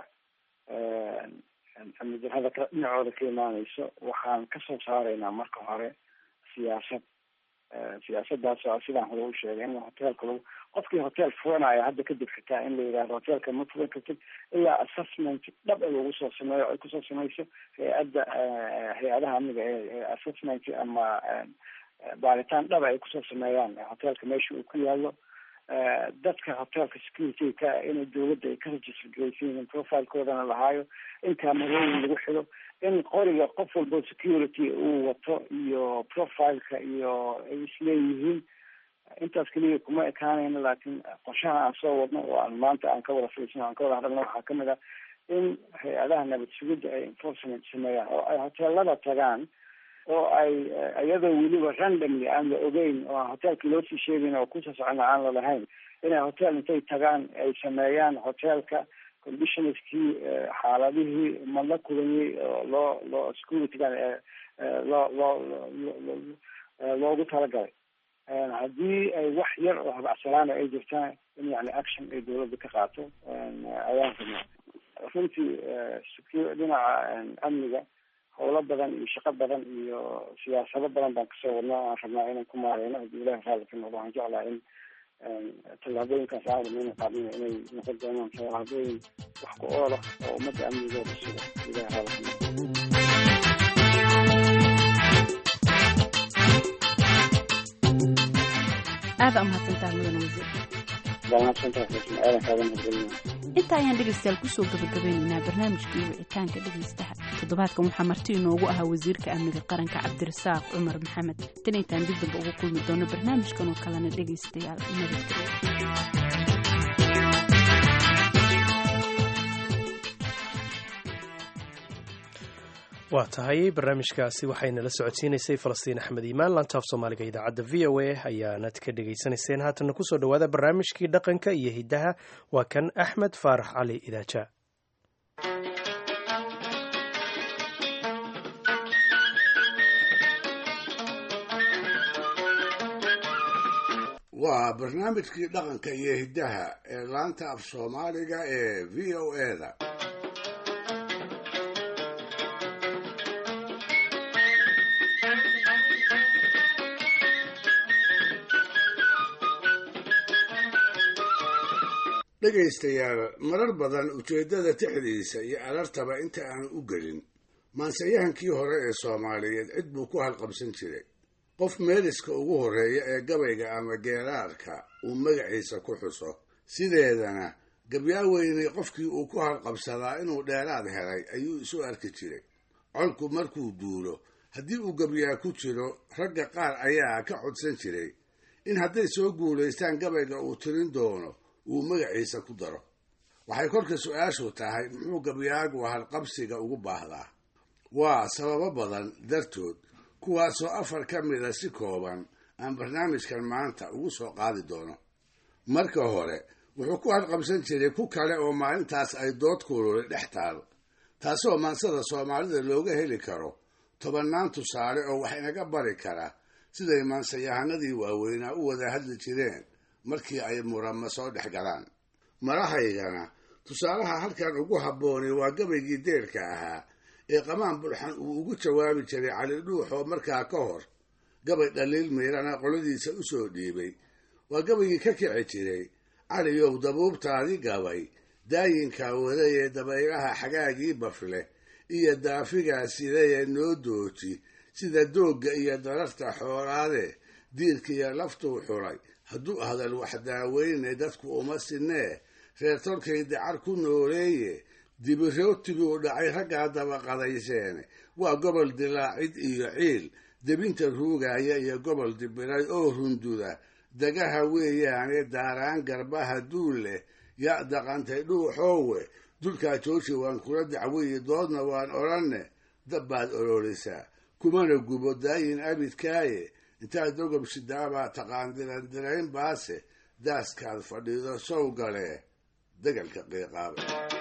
amni darrada ka dhinacooda ka imaaneyso waxaan kasoo saaraynaa marka hore siyaasad siyaasadaas oo sidaan hore u sheegay in hoteelka lagu qofkii hotel furanaya hadda kadib xitaa in la yidhahdo hoteelka ma furan kartid ilaa assessment dhab a lagu soo sameeyo ay kusoo sameyso hay-adda hay-adaha amniga ee assessment ama baaritaan dhaba ay kusoo sameeyaan hoteelka meesha uu ku yaalo dadka hotelka security ka inay dawladda ay ka register garaysan yihiin profilekoodana lahaayo in kaamarooyin lagu xido in qoriga qof walbo security uu wato iyo profileka iyo ay isleeyihiin intaas keliya kuma ekaanayno laakiin qorshaha aan soo wadno oo aan maanta aan ka wada fiirsano aan ka wada hadalno waxaa kamid ah in hay-adaha nabad sugidda ay enforcement sameeyaan oo ay hoteelada tagaan oo ay iyadoo weliba randomly aan la ogeyn oo aan hotelka loosii sheegayn oo kusoo socona aan lalahayn inay hotel intay tagaan ay sameeyaan hotelka conditionskii xaaladihii ma la kulanyay oo loo loo securitygan loo loo loogu talagalay haddii ay wax yar oo habacsanaana ay jirtaan in yani action ay dawladda ka qaato ayaan rabnaa runtii dhinaca amniga howlo badan iyo shaqo badan iyo siyaasado badan baan kasoo wadna aan rabnaa inaan ku maareyno haddii ilahi raali ka noqdo waxaan jeclaa in tallaabooyinkaas aan rabna ina qaadina inay noqon doonaan tallaabooyin wax ku oola oo ummadda amnigooda suga ilahi raali ka noqdo aada umahadsantaha mudan wasiir inta ayaan dhegaystayaal kusoo gabagabeynaynaa barnaamijkii wicitaanka dhegaystaha toddobaadkan waxaa marti inoogu ahaa wasiirka amniga qaranka cabdirasaaq cumar maxamed tan intaan dib damba ugu kulmi doono barnaamijkan oo kalena dhegaystayaal nabadgelyo waa tahay barnaamijkaasi waxaynala socodsiinaysay falastiin axmed iimaan lantaaf soomaaliga idaacadda v o a ayaanad ka dhegaysanayseen haatanna kusoo dhowaada barnaamijkii dhaqanka iyo hiddaha waa kan axmed faarax cali idaaja waa barnaamijkii dhaqanka iyo hiddaha ee laanta af soomaaliga ee v o eda dhegaystayaal marar badan ujeeddada tixdiisa iyo alartaba inta aanu u gelin maanseyahankii hore ee soomaaliyeed cid buu ku halqabsan jiray qof meeliska ugu horreeya ee gabayga ama geeraarka uu magaciisa ku xuso sideedana gabyaaweyne qofkii uu ku halqabsadaa inuu dheeraad helay ayuu isu arki jiray colku markuu duulo haddii uu gabyaa ku jiro ragga qaar ayaa ka codsan jiray in hadday soo guulaystaan gabayga uu tirin doono uu magaciisa ku daro waxay kolka su-aashu tahay muxuu gabyaagu halqabsiga ugu baahdaa waa sababo badan dartood kuwaasoo afar ka mida si kooban aan barnaamijkan maanta ugu soo qaadi doono marka hore wuxuu ku halqabsan jiray ku kale oo maalintaas ay dood kululay dhex taal taasoo maansada soomaalida looga heli karo tobannaan tusaale oo wax inaga bari kara siday maansayahanadii waaweynaa u wada hadli jireen markii ay murama soo dhex galaan marahaygana tusaalaha halkan ugu habboonay waa gabaygii deerka ahaa ee qamaan bulxan uu ugu jawaabi jiray cali dhuux oo markaa ka hor gabay dhaliil miirana qoladiisa u soo dhiibay waa gabaygii ka kici jiray caliyow dabuubtaadii gabay daayinkaa wadayee dabaylaha xagaagii bafle iyo daafigaa sidayee noo dooji sida doogga iyo dararta xoolaade diirkiiyo laftuu xulay hadduu hadal wax daaweyne dadku uma sinee reer tolkay dacar ku nooleeye dibirootiguu dhacay raggaa dabaqadayseene waa gobol dilaacid iyo ciil debinta ruugaya iyo gobol dibiray oo runduda dagaha weeyaane daaraan garbaha duul leh ya daqantay dhuuxoowe dulkaa jooji waan kula dacwiyi doodna waan odhanne dabbaad ololisaa kumana gubo daayin abidkaaye intaad dogob sidaabaa taqaan dirandirayn baase daaskaad fadhiido sow galee degalka qiiqaaba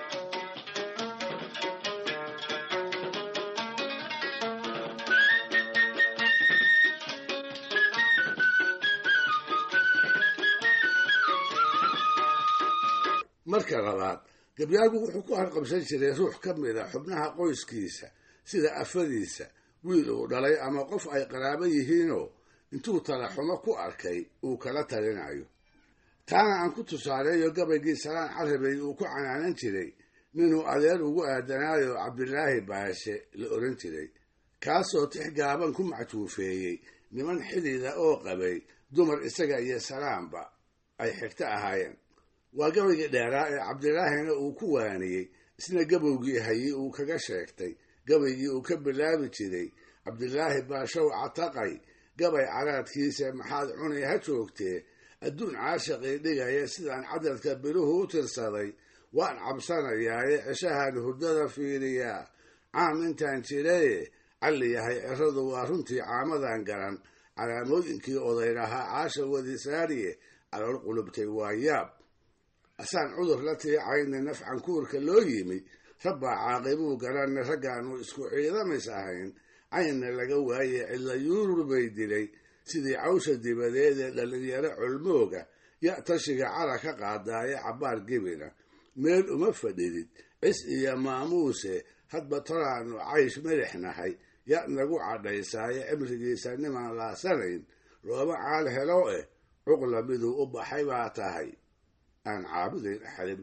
marka labaad gabyaagu wuxuu ku halqabsan jiray ruux ka mida xubnaha qoyskiisa sida afadiisa wiil uu dhalay ama qof ay qaraabo yihiinoo intuu talaxumo ku arkay uu kala talinayo taana aan ku tusaaleeyo gabaygii salaan carabey uu ku canaanan jiray ninuu adeer ugu aadanaayo cabdilaahi baashe la odhan jiray kaasoo tix gaaban ku macjuufeeyey niman xidida oo qabay dumar isaga iyo salaamba ay xigto ahaayeen waa gabaygii dheeraa ee cabdilaahina uu ku waaniyey isna gabowgii hayey uu kaga sheegtay gabaygii uu ka bilaabi jiray cabdilaahi baashow cataqay gabay caraadkiisa maxaad cunay ha joogtee adduun caashaqii dhigaya sidaan cadadka biluhu u tirsaday waan cabsanayaaye ceshahan hurdada fiiriyaa caam intaan jiraye calli yahay ciradu waa runtii caamadan garan calaamooyinkii odaylahaa caasha wadisaariye calool qulubtay waa yaab asaan cudur la tiicayna nafcan kuurka loo yimi rabbaa caaqibuu garanna raggaanu isku ciidamis ahayn caynna laga waaye cidla yuurur bay dilay sidii cawsha dibadeed ee dhallinyaro colmooga ya tashiga cara ka qaadaaye cabbaar gebina meel uma fadhidid cis iyo maamuuse hadba toraannu caysh melix nahay ya nagu cadhaysaaye cimrigiisa nimaan laasanayn looma caal helo eh cuqla miduu u baxay baa tahay aan caabudayn axadin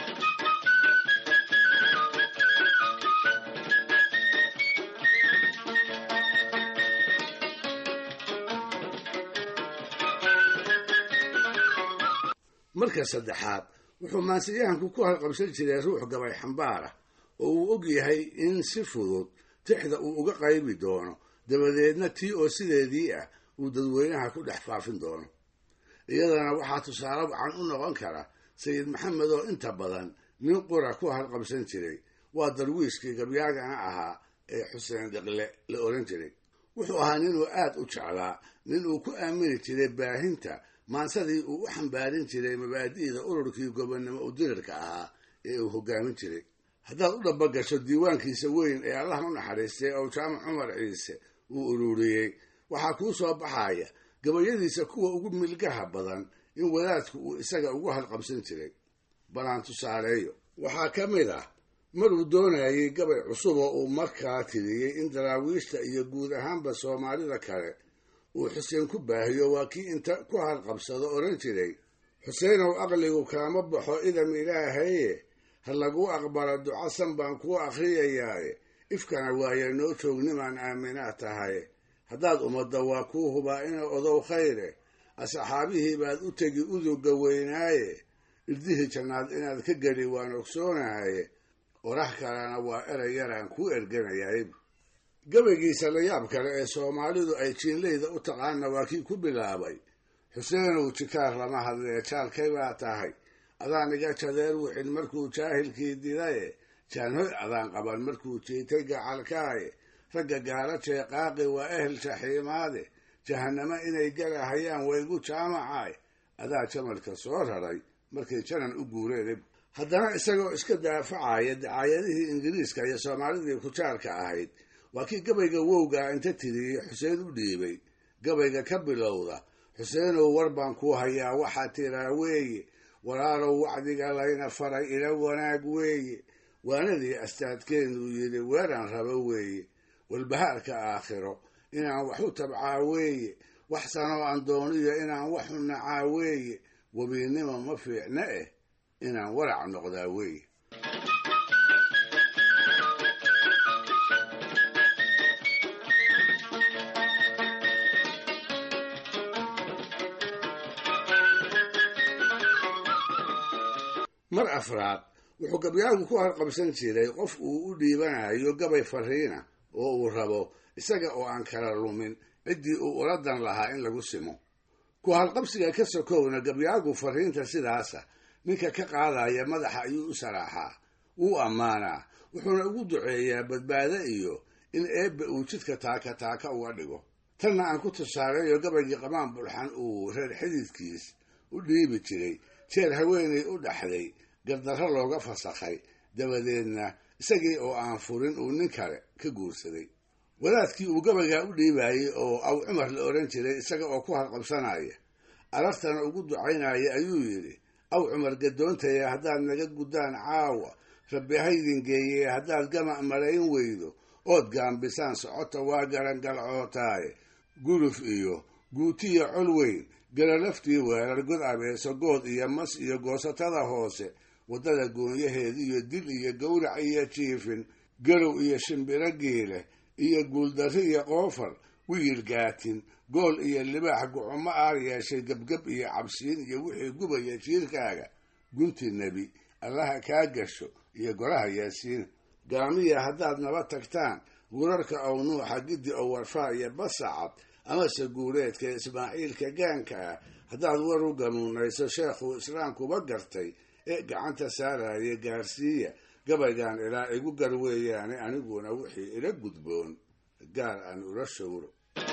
marka saddexaad wuxuu maansiyahanku ku halqabsan jiray ruux gabay xambaara oo uu og yahay in si fudud tixda uu uga qaybi doono dabadeedna tii oo sideedii ah uu dadweynaha ku dhex faafin doono iyadana waxaa tusaale wacan u noqon kara sayid maxamed oo inta badan nin qura ku halqabsan jiray waa darwiishkii gabyaagana ahaa ee xuseen dhiqle la oran jiray wuxuu ahaa ninuu aad u jeclaa nin uu ku aamini jiray baahinta maansadii uu u xambaarin jiray mabaadi'da ururkii gobonnimo udirirka ahaa ee uu hogaamin jiray haddaad u dhabagasho diiwaankiisa weyn ee allah u naxariistay oo jaamac cumar ciise uu ururiyey waxaa kuu soo baxaya gabayadiisa kuwa ugu milgaha badan in wadaadku uu isaga ugu halqabsan jiray balaan tusaaleeyo waxaa ka mid ah maruu doonayay gabay cusub oo uu markaa tiriyey in daraawiishta iyo guud ahaanba soomaalida kale uu xuseen ku baahiyo waa kii inta ku halqabsado odhan jiray xuseenow aqligu kaama baxo idam ilaahaye ha laguu aqbalo ducasan baan kuu akhriyayaaye ifkana waaya noo joognimaan aaminaa tahay haddaad ummadda waa kuu hubaa ina odow khayre asxaabihii baad u tegi uduga weynaaye irdihii jannaad inaad ka geli waan ogsoonahaye orax kalena waa erey yaraan kuu erganayayb gabaygiisa layaab kale ee soomaalidu ay jiinleyda u taqaana waa kii ku bilaabay xuseenow jikaar lama hadlee jaalkay baa tahay adaan iga jadeer wixin markuu jaahilkii didaye jaanhoy adaan qaban markuu jiitay gacalkaaye ragga gaala jeeqaaqi waa ehel jaxiimaade jahanamo inay galahayaan waygu jaamacaay adaa jamalka soo raray markay janan u guureen haddana isagoo iska daafacaya dacaayadihii ingiriiska iyo soomaalidii kujaarka ahayd waa kii gabayga wowgaa inta tiriyey xuseen u dhiibay gabayga ka bilowda xuseenow war baan kuu hayaa waxaa tiraa weeye walaalow wacdiga layna faray ila wanaag weeye waanadii astaadkeenuu yidhi weeraan rabo weeye walbahaarka aakhiro inaan wax u tabcaa weeye wax sanoo aan dooniyo inaan wax u nacaa weeye webiinnimo ma fiicna eh inaan warac noqdaa weeye mar afraad wuxuu gabyaagu ku harqabsan jiray qof uu u dhiibanayo gabay fariina oo uu rabo isaga oo aan kala lumin ciddii uu uladan lahaa in lagu simo ku halqabsiga ka sokowna gabyaagu fariinta sidaasa ninka ka qaadaya madaxa ayuu u saraaxaa wuu ammaanaa wuxuuna ugu duceeyaa badbaado iyo in eebbe uu jidka taaka taaka uga dhigo tanna aan ku tusaaleeyo gabaygii qamaan bulxan uu reer xididkiis u dhiibi jiray jeer haweenay u dhaxday gardarro looga fasakhay dabadeedna isagii oo aan furin uu nin kale ka guursaday wadaadkii uu gabaygaa u dhiibayey oo aw cumar la odhan jiray isaga oo ku halqabsanaya arartana ugu ducaynaya ayuu yidhi aw cumar gadoontaya haddaad naga guddaan caawa rabbi haydin geeyee haddaad gama' malayn weydo ood gaambisaan socota waa garangalcootaaye guluf iyo guutiya col weyn galalaftii weerar god abeeso good iyo mas iyo goosatada hoose waddada goonyaheed iyo dil iyo gowrac iyo jiifin garow iyo shimbiro geele iyo guuldarri iyo qoofar wiil gaatin gool iyo libaax gucumo aar yeeshay gebgeb iyo cabsiin iyo wixii gubaya jiirkaaga gunti nebi allaha kaa gasho iyo golaha yaasiin gaamiya haddaad naba tagtaan gurarka ow nuuxa giddi ow warfaa iyo basacad amase guureedka ismaaciilka gaanka ah haddaad war u ganuunayso sheekhuu islaamkuba gartay ee gacanta saaraya gaarsiiya gabaygan ilaa igu gar weeyaane aniguna wixii ila gudboon gaar aan ula showro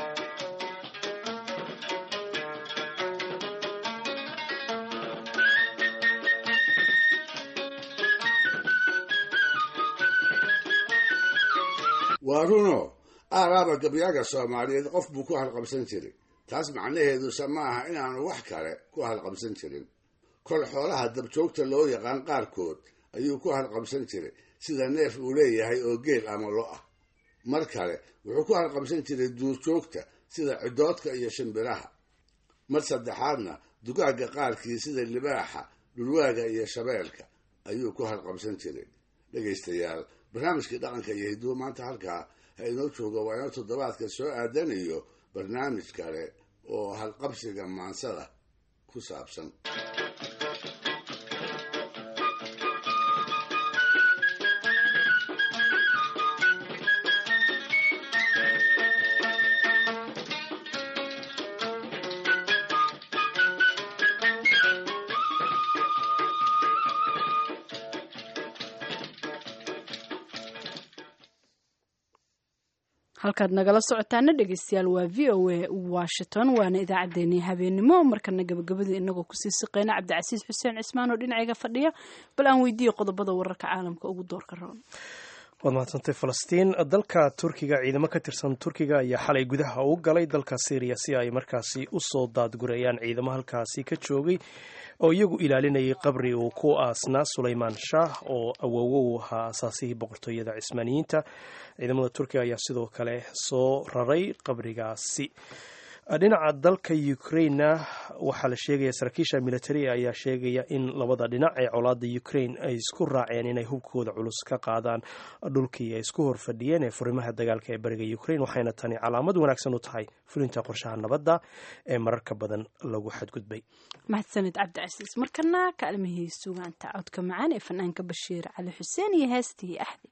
waa runo aaraaba gabyaaga soomaaliyeed qof buu ku halqabsan jiray taas macnaheeduse ma aha inaanu wax kale ku halqabsan jirin kol xoolaha dabjoogta loo yaqaan qaarkood ayuu ku halqabsan jiray sida neef uu leeyahay oo geel ama lo ah mar kale wuxuu ku halqabsan jiray duurjoogta sida cidoodka iyo shimbiraha mar saddexaadna dugaagga qaarkii sida libaaxa dhulwaaga iyo shabeelka ayuu ku halqabsan jiray dhegaystayaal barnaamijkii dhaqanka iyo hidduu maanta halkaa ha inoo jooga waa inoo toddobaadka soo aadanayo barnaamij kale oo halqabsiga maansada ku saabsan halkaad nagala socotaana dhegeystayaal waa v o a washington waana idaacaddeenii habeenimo markana gabagabadii inagoo kusii siqeyna cabdicasiis xuseen cismaan oo dhinacayga fadhiya bal aan weydiiye qodobada wararka caalamka ugu doorka roon waad mahadsantay falastiin dalka turkiga ciidamo ka tirsan turkiga ayaa xalay gudaha u galay dalka syriya si ay markaasi usoo daadgureeyaan ciidamo halkaasi ka joogay oo iyagu ilaalinayay qabri uu ku aasnaa sulaymaan shaah oo awoowo u ahaa asaasihii boqortooyada cismaaniyiinta ciidamada turkiga ayaa sidoo kale soo raray qabrigaasi dhinaca dalka ukrainena waxaa la sheegaya saraakiisha militariga ayaa sheegaya in labada dhinac ee colaada ukraine ay isku raaceen inay hubkooda culus ka qaadaan dhulkii ay isku horfadhiyeen ee furimaha dagaalka ee bariga ukraine waxayna tani calaamad wanaagsan u tahay fulinta qorshaha nabadda ee mararka badan lagu xadgudbay mahadsanid cabdicasiis markana kaalmihii sugaanta codka macaan ee fanaanka bashiir cali xuseen iyo heestii axdi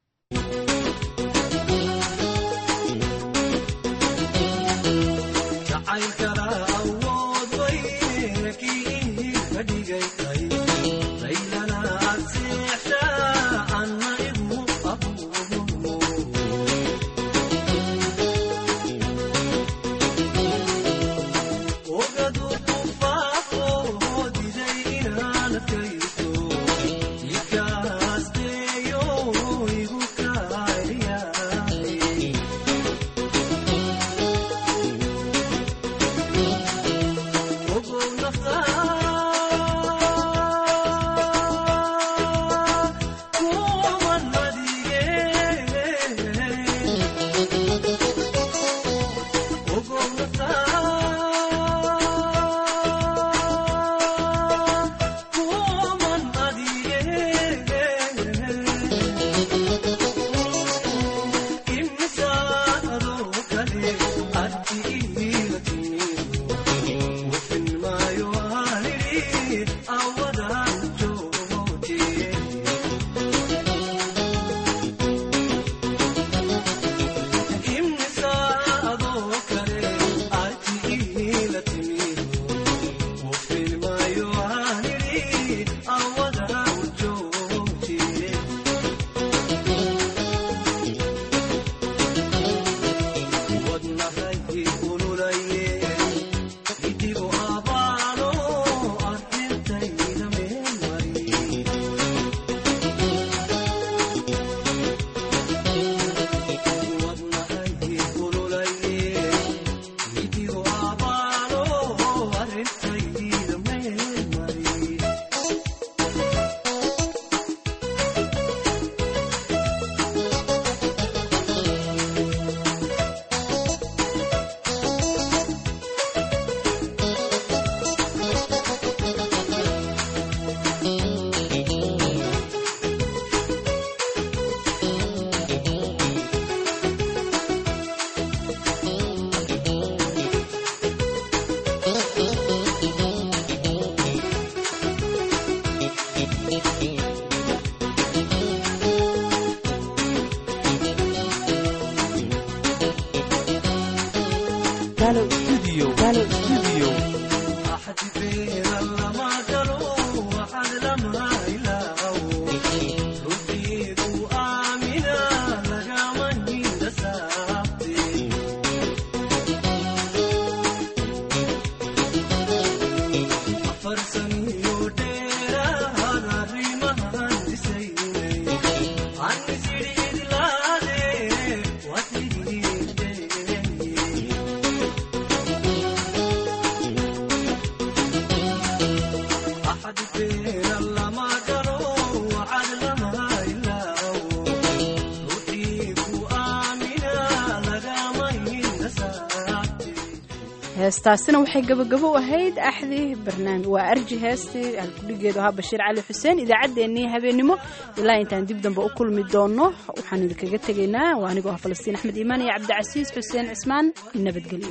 heestaasina waxay gabagabo ahayd axdi barnaamij waa arji heestii halkudhigeedu ahaa bashiir cali xuseen idaacaddeenii habeennimo ilaa intaan dib dambe u kulmi doono waxaan idinkaga tegaynaa waa anigoo ah falastiin axmed iimaan iyo cabdicasiis xuseen cismaan nabadgelyo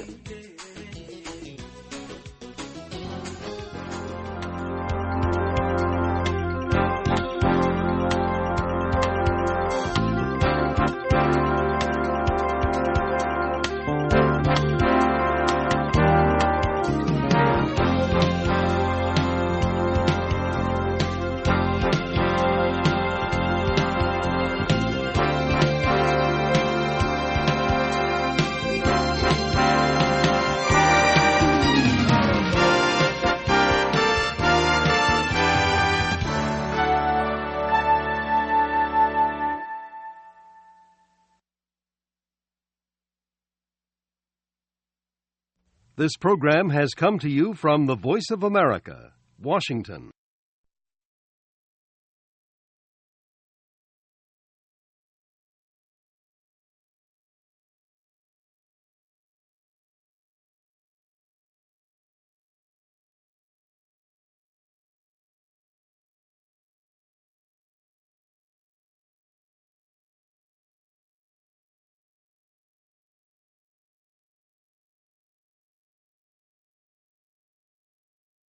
This program has come to you from the Voice of America, Washington.